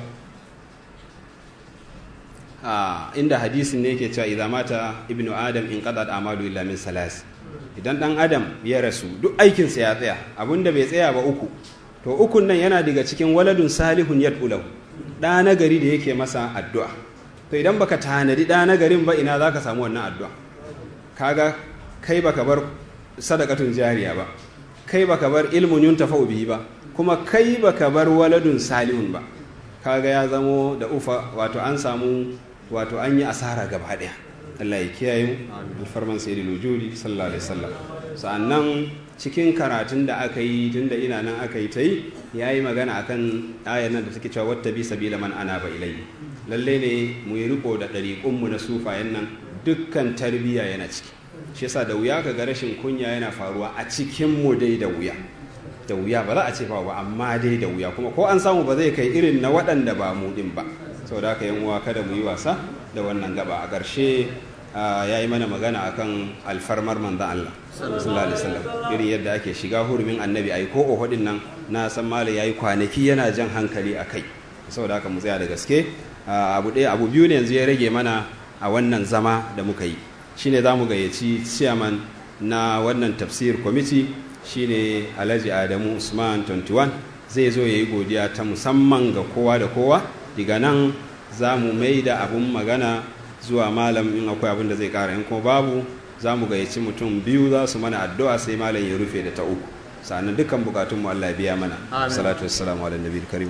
inda hadisin ne yake cewa idza mata ibnu adam in qadat amalu illa min salas idan dan adam ya rasu duk aikin sa ya tsaya abinda bai tsaya ba uku to ukun nan yana daga cikin waladun salihun yad'ulahu da nagari da yake masa addu'a to idan baka tanadi ɗa na garin ba ina za ka samu wannan addu'a kaga kai baka bar sadakatun jariya ba kai baka bar ilmun yun tafau bihi ba kuma kai baka bar waladun salihun ba kaga ya zamo da ufa wato an samu wato an yi asara gaba ɗaya Allah ya kiyaye mu alfarman sayyidul wujudi sallallahu alaihi wasallam sa'annan cikin karatun da aka yi tunda ina nan aka yi ta yi ya yi magana akan ayar nan da take cewa wata bi sabila man ana ba ilai lalle ne mu yi riko da ɗariƙunmu na sufayen nan dukkan tarbiyya yana ciki shi yasa da wuya kaga rashin kunya yana faruwa a cikin mu dai da wuya da wuya ba za a ce ba amma dai da wuya kuma ko an samu ba zai kai irin na waɗanda ba mu din ba saboda haka yan uwa kada mu yi wasa da wannan gaba a ƙarshe ya yi mana magana akan alfarmar manzan Allah sallallahu alaihi wasallam irin yadda ake shiga hurumin annabi ai ko ohudin nan na san malai yayi kwanaki yana jan hankali a kai saboda haka mu tsaya da gaske abu ɗaya abu biyu ne yanzu ya rage mana a wannan zama da muka yi shine za mu gayyaci chairman na wannan tafsir committee shine alhaji adamu usman 21 zai zo ya yi godiya ta musamman ga kowa da kowa daga nan za mu mai da abun magana zuwa malam in akwai abin da zai kara in kuma babu za mu gayyaci mutum biyu za su mana addu'a sai malam ya rufe da ta uku sannan dukkan bukatun mu Allah ya biya mana salatu wassalamu ala nabiyil karim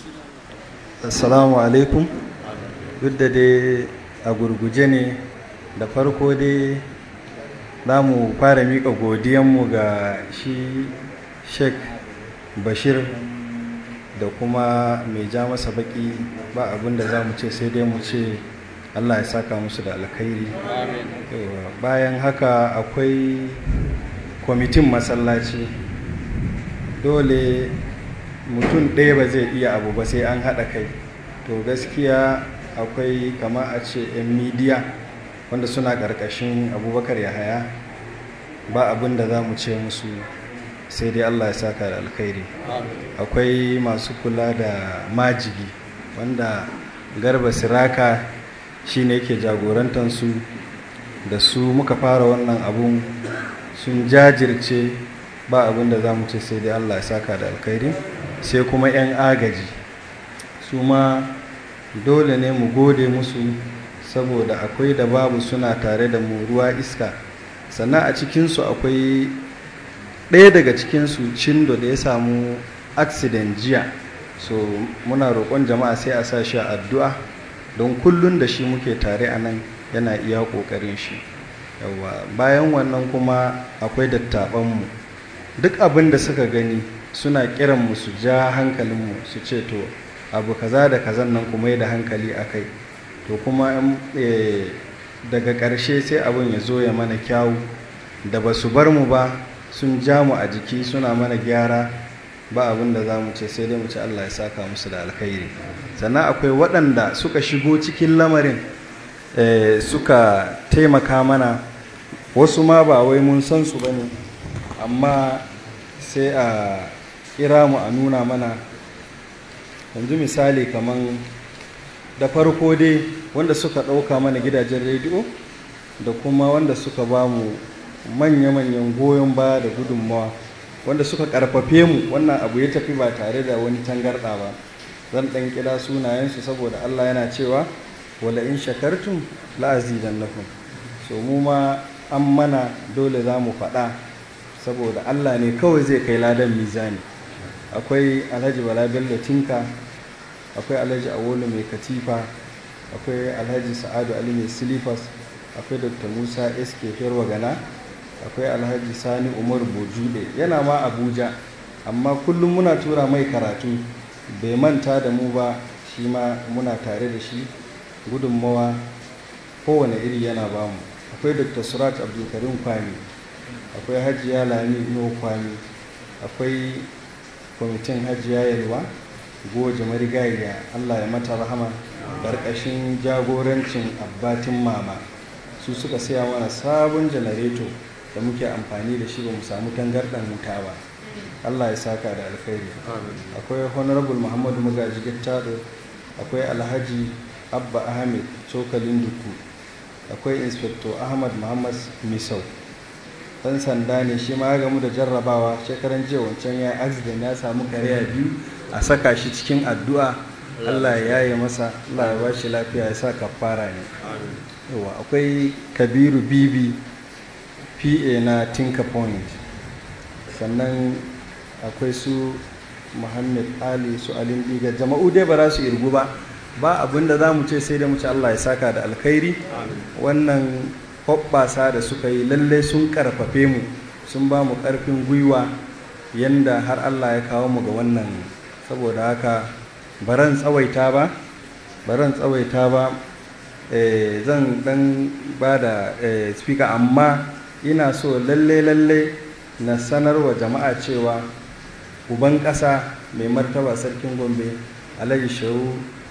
assalamu alaikum duk da dai a gurguje ne da farko dai za mu fara miƙa godiyanmu ga shi sheik bashir da kuma mai ja masa baki ba abin da za mu ce sai dai mu ce allah ya saka musu da alkhairi bayan haka akwai kwamitin masallaci dole mutum ɗaya ba zai iya abu ba sai an haɗa kai to gaskiya akwai kama a ce 'yan midiya wanda suna ƙarƙashin abubakar yahaya ba abin da za mu ce musu sai dai allah ya saka da alkhairi akwai masu kula da majigi wanda garba siraka shine yake jagorantansu da su muka fara wannan abun sun jajirce ba abin da za mu ce sai dai allah ya saka da alkhairi sai kuma 'yan agaji su ma dole ne mu gode musu saboda akwai da babu suna tare da mu ruwa iska sannan a cikinsu akwai ɗaya daga cikinsu cindo da ya samu accident jiya so muna roƙon jama'a sai a sa shi a addu'a don kullum da shi muke tare a nan yana iya ƙoƙarin shi yawa bayan wannan kuma akwai dattaɓanmu duk abin da suka gani suna kiranmu su ja hankalinmu su ce to abu kaza da kazan nan kuma yi da hankali a kai to kuma daga ƙarshe sai abin ya zo ya mana kyawu da ba su bar mu ba sun ja mu a jiki suna mana gyara ba abin da za mu ce sai dai mu ce Allah ya saka musu da alkhairi sannan akwai waɗanda suka shigo cikin lamarin suka taimaka mana wasu ma ba wai mun san su ba ne amma sai a kira mu a nuna mana yanzu misali kamar da farko dai wanda suka ɗauka mana gidajen rediyo da kuma wanda suka ba mu manya-manyan goyon baya da gudunmawa wanda suka karfafe mu wannan abu ya tafi ba tare da wani tangarɗa ba zan ɗan kira sunayensu saboda allah yana cewa wala in shakartum la'azidan lakum so mu ma an mana dole za mu faɗa saboda allah ne kawai zai kai ladan mizani akwai alhaji bala bello tinka akwai alhaji awolu mai katifa akwai alhaji sa'adu ali mai silifas akwai dr musa sk gana akwai alhaji sani umar bojude yana ma abuja amma kullum muna tura mai karatu bai manta da mu ba shi ma muna tare da shi gudunmawa kowane iri yana bamu akwai dr surat abdulkarim kwami akwai hajiya lami ino kwami akwai kwamitin hajiya yalwa goje marigayya allah ya mata rahama ƙarƙashin jagorancin abbatin mama su suka saya mana sabon janareto da muke amfani da shi ba mu samu tangarɗan wuta ba allah ya saka da alkhairi akwai honorable muhammadu magaji gittado akwai alhaji abba ahmed cokalin duku akwai inspector ahmad muhammad misau dan sanda ne shi ma gamu da jarrabawa shekaran jiya wancan ya accident ya samu kariya biyu a saka shi cikin addu'a Allah ya yaye masa Allah ya bashi lafiya ya sa kafara ne yawa akwai kabiru bibi pa na tinka point sannan akwai su muhammad ali su alin diga jama'u dai ba za su irgu ba ba abinda za mu ce sai da mu ci Allah ya saka da alkhairi wannan hoɓɓasa da suka yi lallai sun ƙarfafe mu sun ba mu ƙarfin gwiwa yanda har Allah ya kawo mu ga wannan saboda haka baran tsawaita ba baran tsawaita ba zan dan ba da speaker amma ina so lalle lalle na sanarwa jama'a cewa uban ƙasa mai martaba sarkin gombe alhaji shehu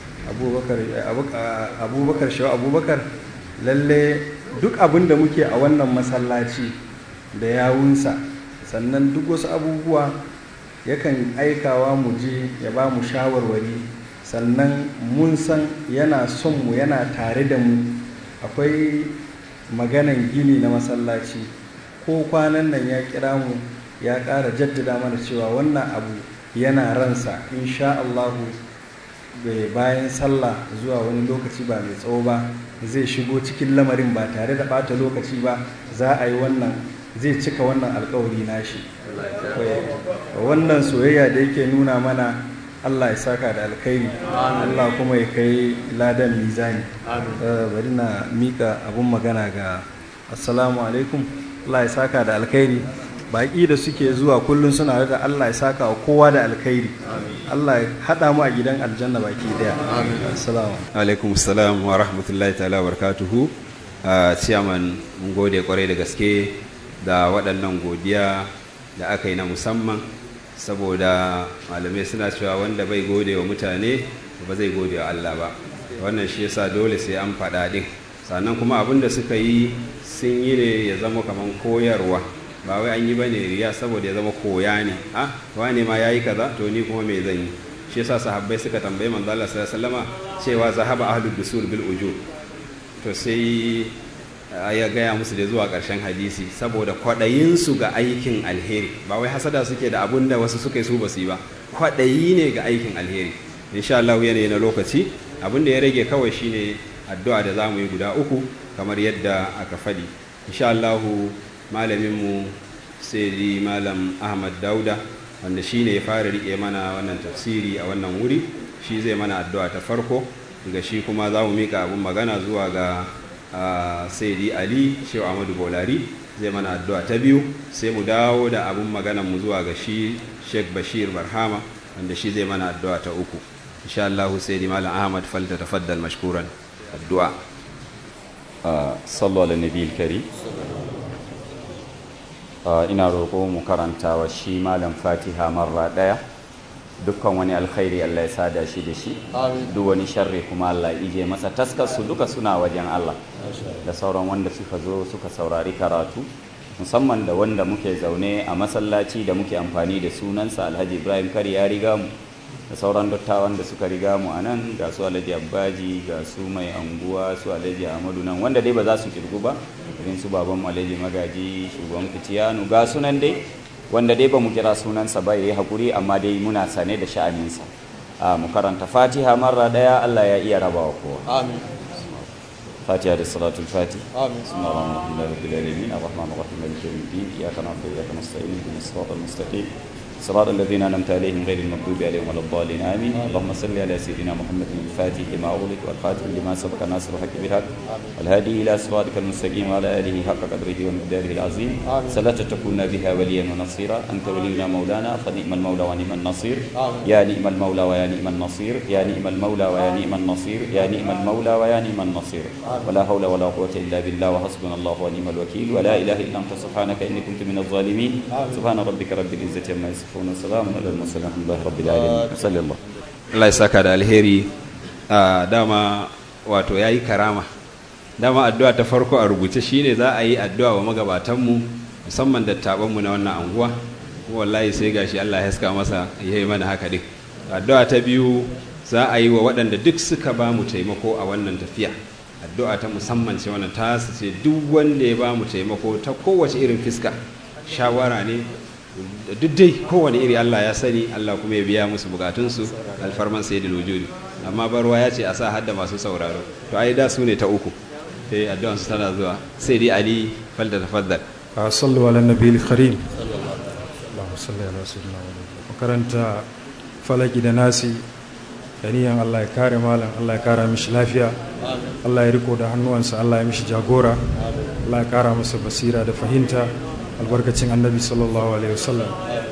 abubakar shehu abubakar lalle duk abin da muke a wannan masallaci da yawunsa sannan duk wasu abubuwa yakan aikawa mu je ya ba mu shawarwari sannan mun san yana son mu yana tare da mu akwai maganan gini na masallaci ko kwanan nan ya kira mu ya ƙara jaddada mana cewa wannan abu yana ransa insha Allahu bayan sallah zuwa wani lokaci ba mai tsawo ba zai shigo cikin lamarin ba tare da ɓata lokaci ba za a yi wannan zai cika wannan alkawari nashi wannan soyayya da yake nuna mana Allah ya saka da alkhairi Allah kuma ya kai ladan mizani bari na mika abun magana ga assalamu alaikum Allah ya saka da alkhairi baƙi da suke zuwa kullum suna da Allah ya saka wa kowa da alkhairi Allah ya haɗa mu a gidan aljanna baki daya assalamu alaikum assalam wa rahmatullahi ta'ala wa barakatuhu ciyaman mun gode kwarai da gaske da waɗannan godiya da aka yi na musamman saboda malamai suna cewa wanda bai gode wa mutane ba zai gode wa Allah ba wannan shi yasa dole sai an faɗa ɗin sannan kuma abin da suka yi sun yi ne ya zama kamar koyarwa ba wai an yi ba ne riya saboda ya zama koya ne ha wane ma ya yi kaza to ni kuma me zan yi shi yasa sahabbai suka tambayi manzo Allah sallallahu alaihi wasallama cewa zahaba ahlud dusul bil ujub to sai ya gaya musu da zuwa ƙarshen hadisi saboda kwaɗayinsu ga aikin alheri ba wai hasada suke da abun da wasu suka yi su basu yi ba kwaɗayi ne ga aikin alheri insha Allah yanayi na lokaci abin da ya rage kawai shine addu'a da za mu yi guda uku kamar yadda aka faɗi insha Allah malaminmu sai malam ahmad dauda wanda shi ne ya fara riƙe mana wannan tafsiri a wannan wuri shi zai mana addu'a ta farko daga shi kuma za mu mika abin magana zuwa ga saidi ali shehu ahmadu bolari zai mana addu'a ta biyu sai mu dawo da abin maganan mu zuwa ga shi sheikh bashir barhama wanda shi zai mana addu'a ta uku insha Allah saidi malam ahmad falta tafaddal mashkuran addu'a sallu ala nabiyil karim ina roƙo mu karanta wa shi malam fatiha marra ɗaya dukkan wani alkhairi Allah ya sada shi da shi duk wani sharri kuma Allah ya ije masa taskar su duka suna wajen Allah da sauran wanda suka zo suka saurari karatu musamman da wanda muke zaune a masallaci da muke amfani da sunansa alhaji ibrahim kari ya riga mu da sauran dattawan da suka riga mu a nan ga su alhaji abbaji ga su mai anguwa su alhaji ahmadu nan wanda dai ba za su kirgu ba irin su baban alhaji magaji shugaban fitiyanu ga sunan dai wanda dai ba mu kira sunansa ba ya yi haƙuri amma dai muna sane da sha'aninsa a mu karanta fatiha marra ɗaya allah ya iya rabawa kowa amin fatiha da salatul fati amin بسم الله الرحمن الرحيم رب العالمين الرحمن الرحيم مالك يوم الدين اياك نعبد واياك نستعين اهدنا الصراط المستقيم صراط الذين انعمت عليهم غير المغضوب عليهم ولا الضالين امين اللهم صل على سيدنا محمد الفاتح لما اغلق والخاتم لما سبق ناصر الحق بالحق والهادي الى صراطك المستقيم وعلى اله حق قدره ومقداره العظيم صلاة تكون بها وليا ونصيرا انت ولينا مولانا فنعم المولى ونعم النصير يا نعم المولى ويا نعم النصير يا نعم المولى ويا نعم النصير يا نعم المولى ويا نعم النصير ولا حول ولا قوة الا بالله وحسبنا الله ونعم الوكيل ولا اله الا انت سبحانك اني كنت من الظالمين سبحان ربك رب العزة عما يصفون وسلام على المرسلين الحمد لله رب العالمين صلى الله Allah ya saka da alheri a dama wato ya yi karama dama addu'a ta farko a rubuce shine za a yi addu'a wa magabatanmu musamman dattabanmu na wannan anguwa kuma wallahi sai gashi Allah ya haska masa ya yi mana haka din addu'a ta biyu za a yi wa waɗanda duk suka ba mu taimako a wannan tafiya addu'a ta musamman ce wannan ta ce duk wanda ya ba mu taimako ta kowace irin fiska shawara ne duk dai kowane iri Allah ya sani Allah kuma ya biya musu bukatunsu alfarman sayyidul wujudi amma barwa ya ce a sa hadda masu sauraro to ai da su ne ta uku sai addu'an su tana zuwa sai dai ali falda tafaddal صلوا على النبي الكريم اللهم صل على سيدنا محمد makaranta falaki da nasi niyan Allah ya kare malam Allah ya kara mishi lafiya Allah ya riko da hannuwansa Allah ya mishi jagora Allah ya kara masa basira da fahimta albarkacin annabi sallallahu alaihi wasallam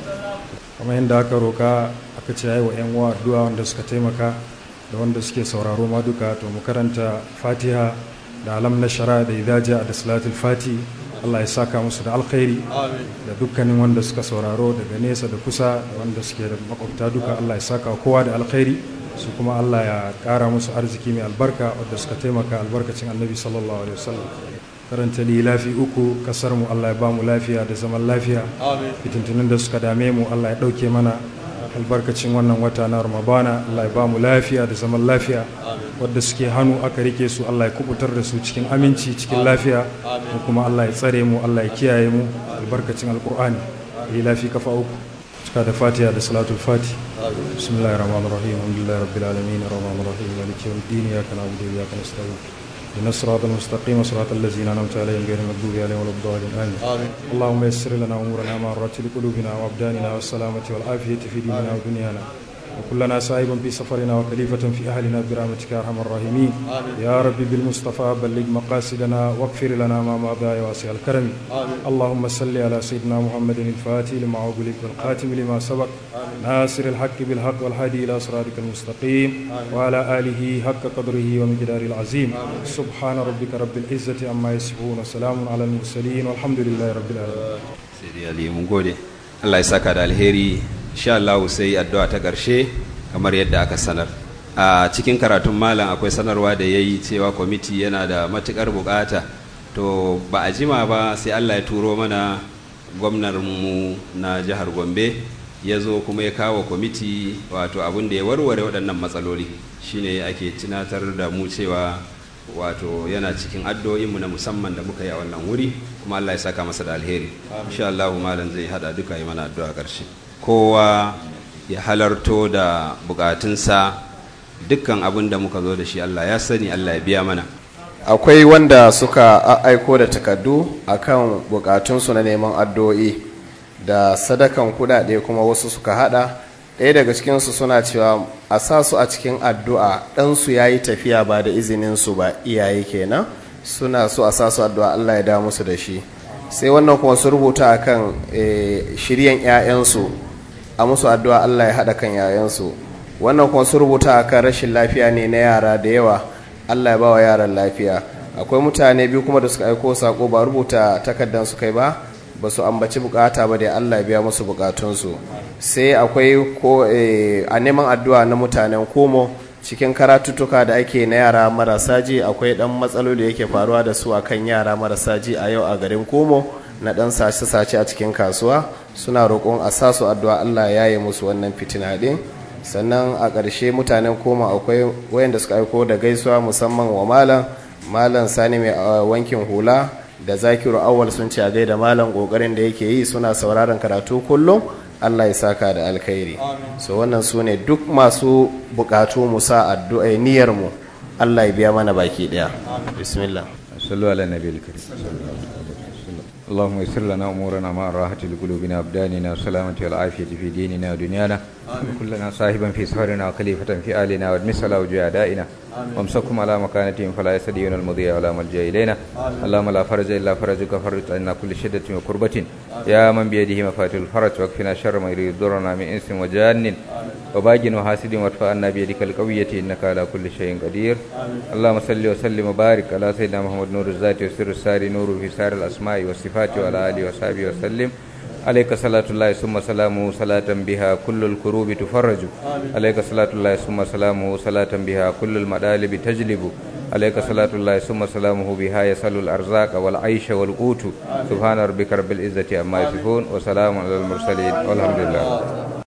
kamar yadda aka roka aka ce yayi wa yan uwa addu'a wanda suka taimaka da wanda suke sauraro ma duka to mu karanta fatiha da alam na shara da idaja da salatul fati Allah ya saka musu da alkhairi da dukkanin wanda suka sauraro daga nesa da kusa da wanda suke da makwabta duka Allah ya saka kowa da alkhairi su kuma Allah ya kara musu arziki mai albarka wadda suka taimaka albarkacin annabi sallallahu alaihi wasallam karanta lilafi uku kasar mu Allah ya ba mu lafiya da zaman lafiya fitintunin da suka dame mu Allah ya dauke mana albarkacin wannan wata na ramadana Allah ya ba mu lafiya da zaman lafiya wadda suke hannu aka rike su Allah ya kubutar da su cikin aminci cikin lafiya mu kuma Allah ya tsare mu Allah ya kiyaye mu albarkacin alkur'ani lilafi kafa uku cika da fatiha da salatul fati bismillahir rahmanir rahim alhamdulillahi rabbil alamin arrahmanir rahim maliki yawmiddin iyyaka na'budu wa iyyaka nasta'in اهدنا الصراط المستقيم صراط الذين انعمت عليهم غير المغضوب عليهم ولا الضالين امين آمين. اللهم يسر لنا امورنا مع رتل قلوبنا وابداننا والسلامه والعافيه في ديننا ودنيانا وكلنا سائبا في سفرنا وكليفة في أهلنا برحمتك يا أرحم الراحمين يا رب بالمصطفى بلغ مقاصدنا واغفر لنا ما مضى يا واسع الكرم اللهم صل على سيدنا محمد الفاتح لما أغلق والخاتم لما سبق ناصر الحق بالحق والهادي إلى صراطك المستقيم وعلى آله حق قدره ومقداره العظيم سبحان ربك رب العزة عما يصفون وسلام على المرسلين والحمد لله رب العالمين sai dai ali mun gode Allah ya saka da alheri insha Allah sai addu'a ta ƙarshe kamar yadda aka sanar a cikin karatun malam akwai sanarwa da yayi cewa kwamiti yana da matukar bukata to ba a jima ba sai Allah ya turo mana gwamnar mu na jihar Gombe ya zo kuma ya kawo kwamiti wato abin da ya warware waɗannan matsaloli shine ake tunatar da mu cewa wato yana cikin addu'o'inmu na musamman da muka yi a wannan wuri kuma Allah ya saka masa da alheri insha Allah malam zai hada duka yi mana addu'a ƙarshe kowa ya halarto da bukatunsa dukkan abin da muka zo da shi Allah ya sani Allah ya biya mana akwai wanda suka aiko da takardu akan bukatunsu na neman addu'o'i da sadakan kudade kuma wasu suka hada ɗaya daga cikinsu suna cewa a sa su a cikin addu'a ɗansu ya yi tafiya ba da izininsu ba iyaye kenan suna so a sa su addu'a Allah ya da musu da shi sai wannan kuma su rubuta akan shiryan 'ya'yansu a musu addu'a Allah ya haɗa kan 'ya'yansu wannan kuma su rubuta akan rashin lafiya ne na yara da yawa Allah ya ba wa yaran lafiya akwai mutane biyu kuma da suka aiko sako ba rubuta takardar su kai ba ba su ambaci bukata ba da Allah ya biya musu bukatunsu sai akwai ko a neman addu'a na mutanen komo cikin karatuttuka da ake na yara marasa ji akwai dan matsaloli da yake faruwa da su akan yara marasa ji a yau a garin komo na dan sace-sace a cikin kasuwa suna roƙon a sa su addu'a Allah ya yi musu wannan fitina din sannan a ƙarshe mutanen koma akwai wayanda suka aiko da gaisuwa musamman wa malam malam sani mai wankin hula da zakiru awal sun ce a gaida malam ƙoƙarin da yake yi suna sauraron karatu kullum allah ya saka da alkhairi so wannan su ne duk masu buƙatu mu sa addu'a niyyar mu allah ya biya mana baki ɗaya bismillah sallu ala nabiyil karim اللهم يسر لنا امورنا مع راحه لقلوبنا وابداننا والسلامه والعافيه في ديننا ودنيانا وكلنا صاحبا في سفرنا وخليفه في آلنا وادمس على وجوه اعدائنا وامسكهم على مكانتهم فلا يستديون المضي ولا ملجا الينا اللهم لا فرج الا فرجك فرج عنا كل شده وكربه يا من بيده مفاتيح الفرج واكفنا شر ما يريد ضرنا من انس وجان وباج وحاسد وادفع عنا بيدك القويه انك على كل شيء قدير اللهم صل وسلم وبارك على سيدنا محمد نور الذات وسر الساري نور في سار الاسماء والصفات وعلى اله وصحبه وسلم عليك صلاة الله ثم سلامه صلاة بها كل الكروب تفرج عليك صلاة الله ثم سلامه صلاة بها كل المدالب تجلب عليك صلاة الله ثم سلامه بها يسأل الأرزاق والعيش والقوت سبحان ربك رب العزة عما يصفون وسلام على المرسلين والحمد لله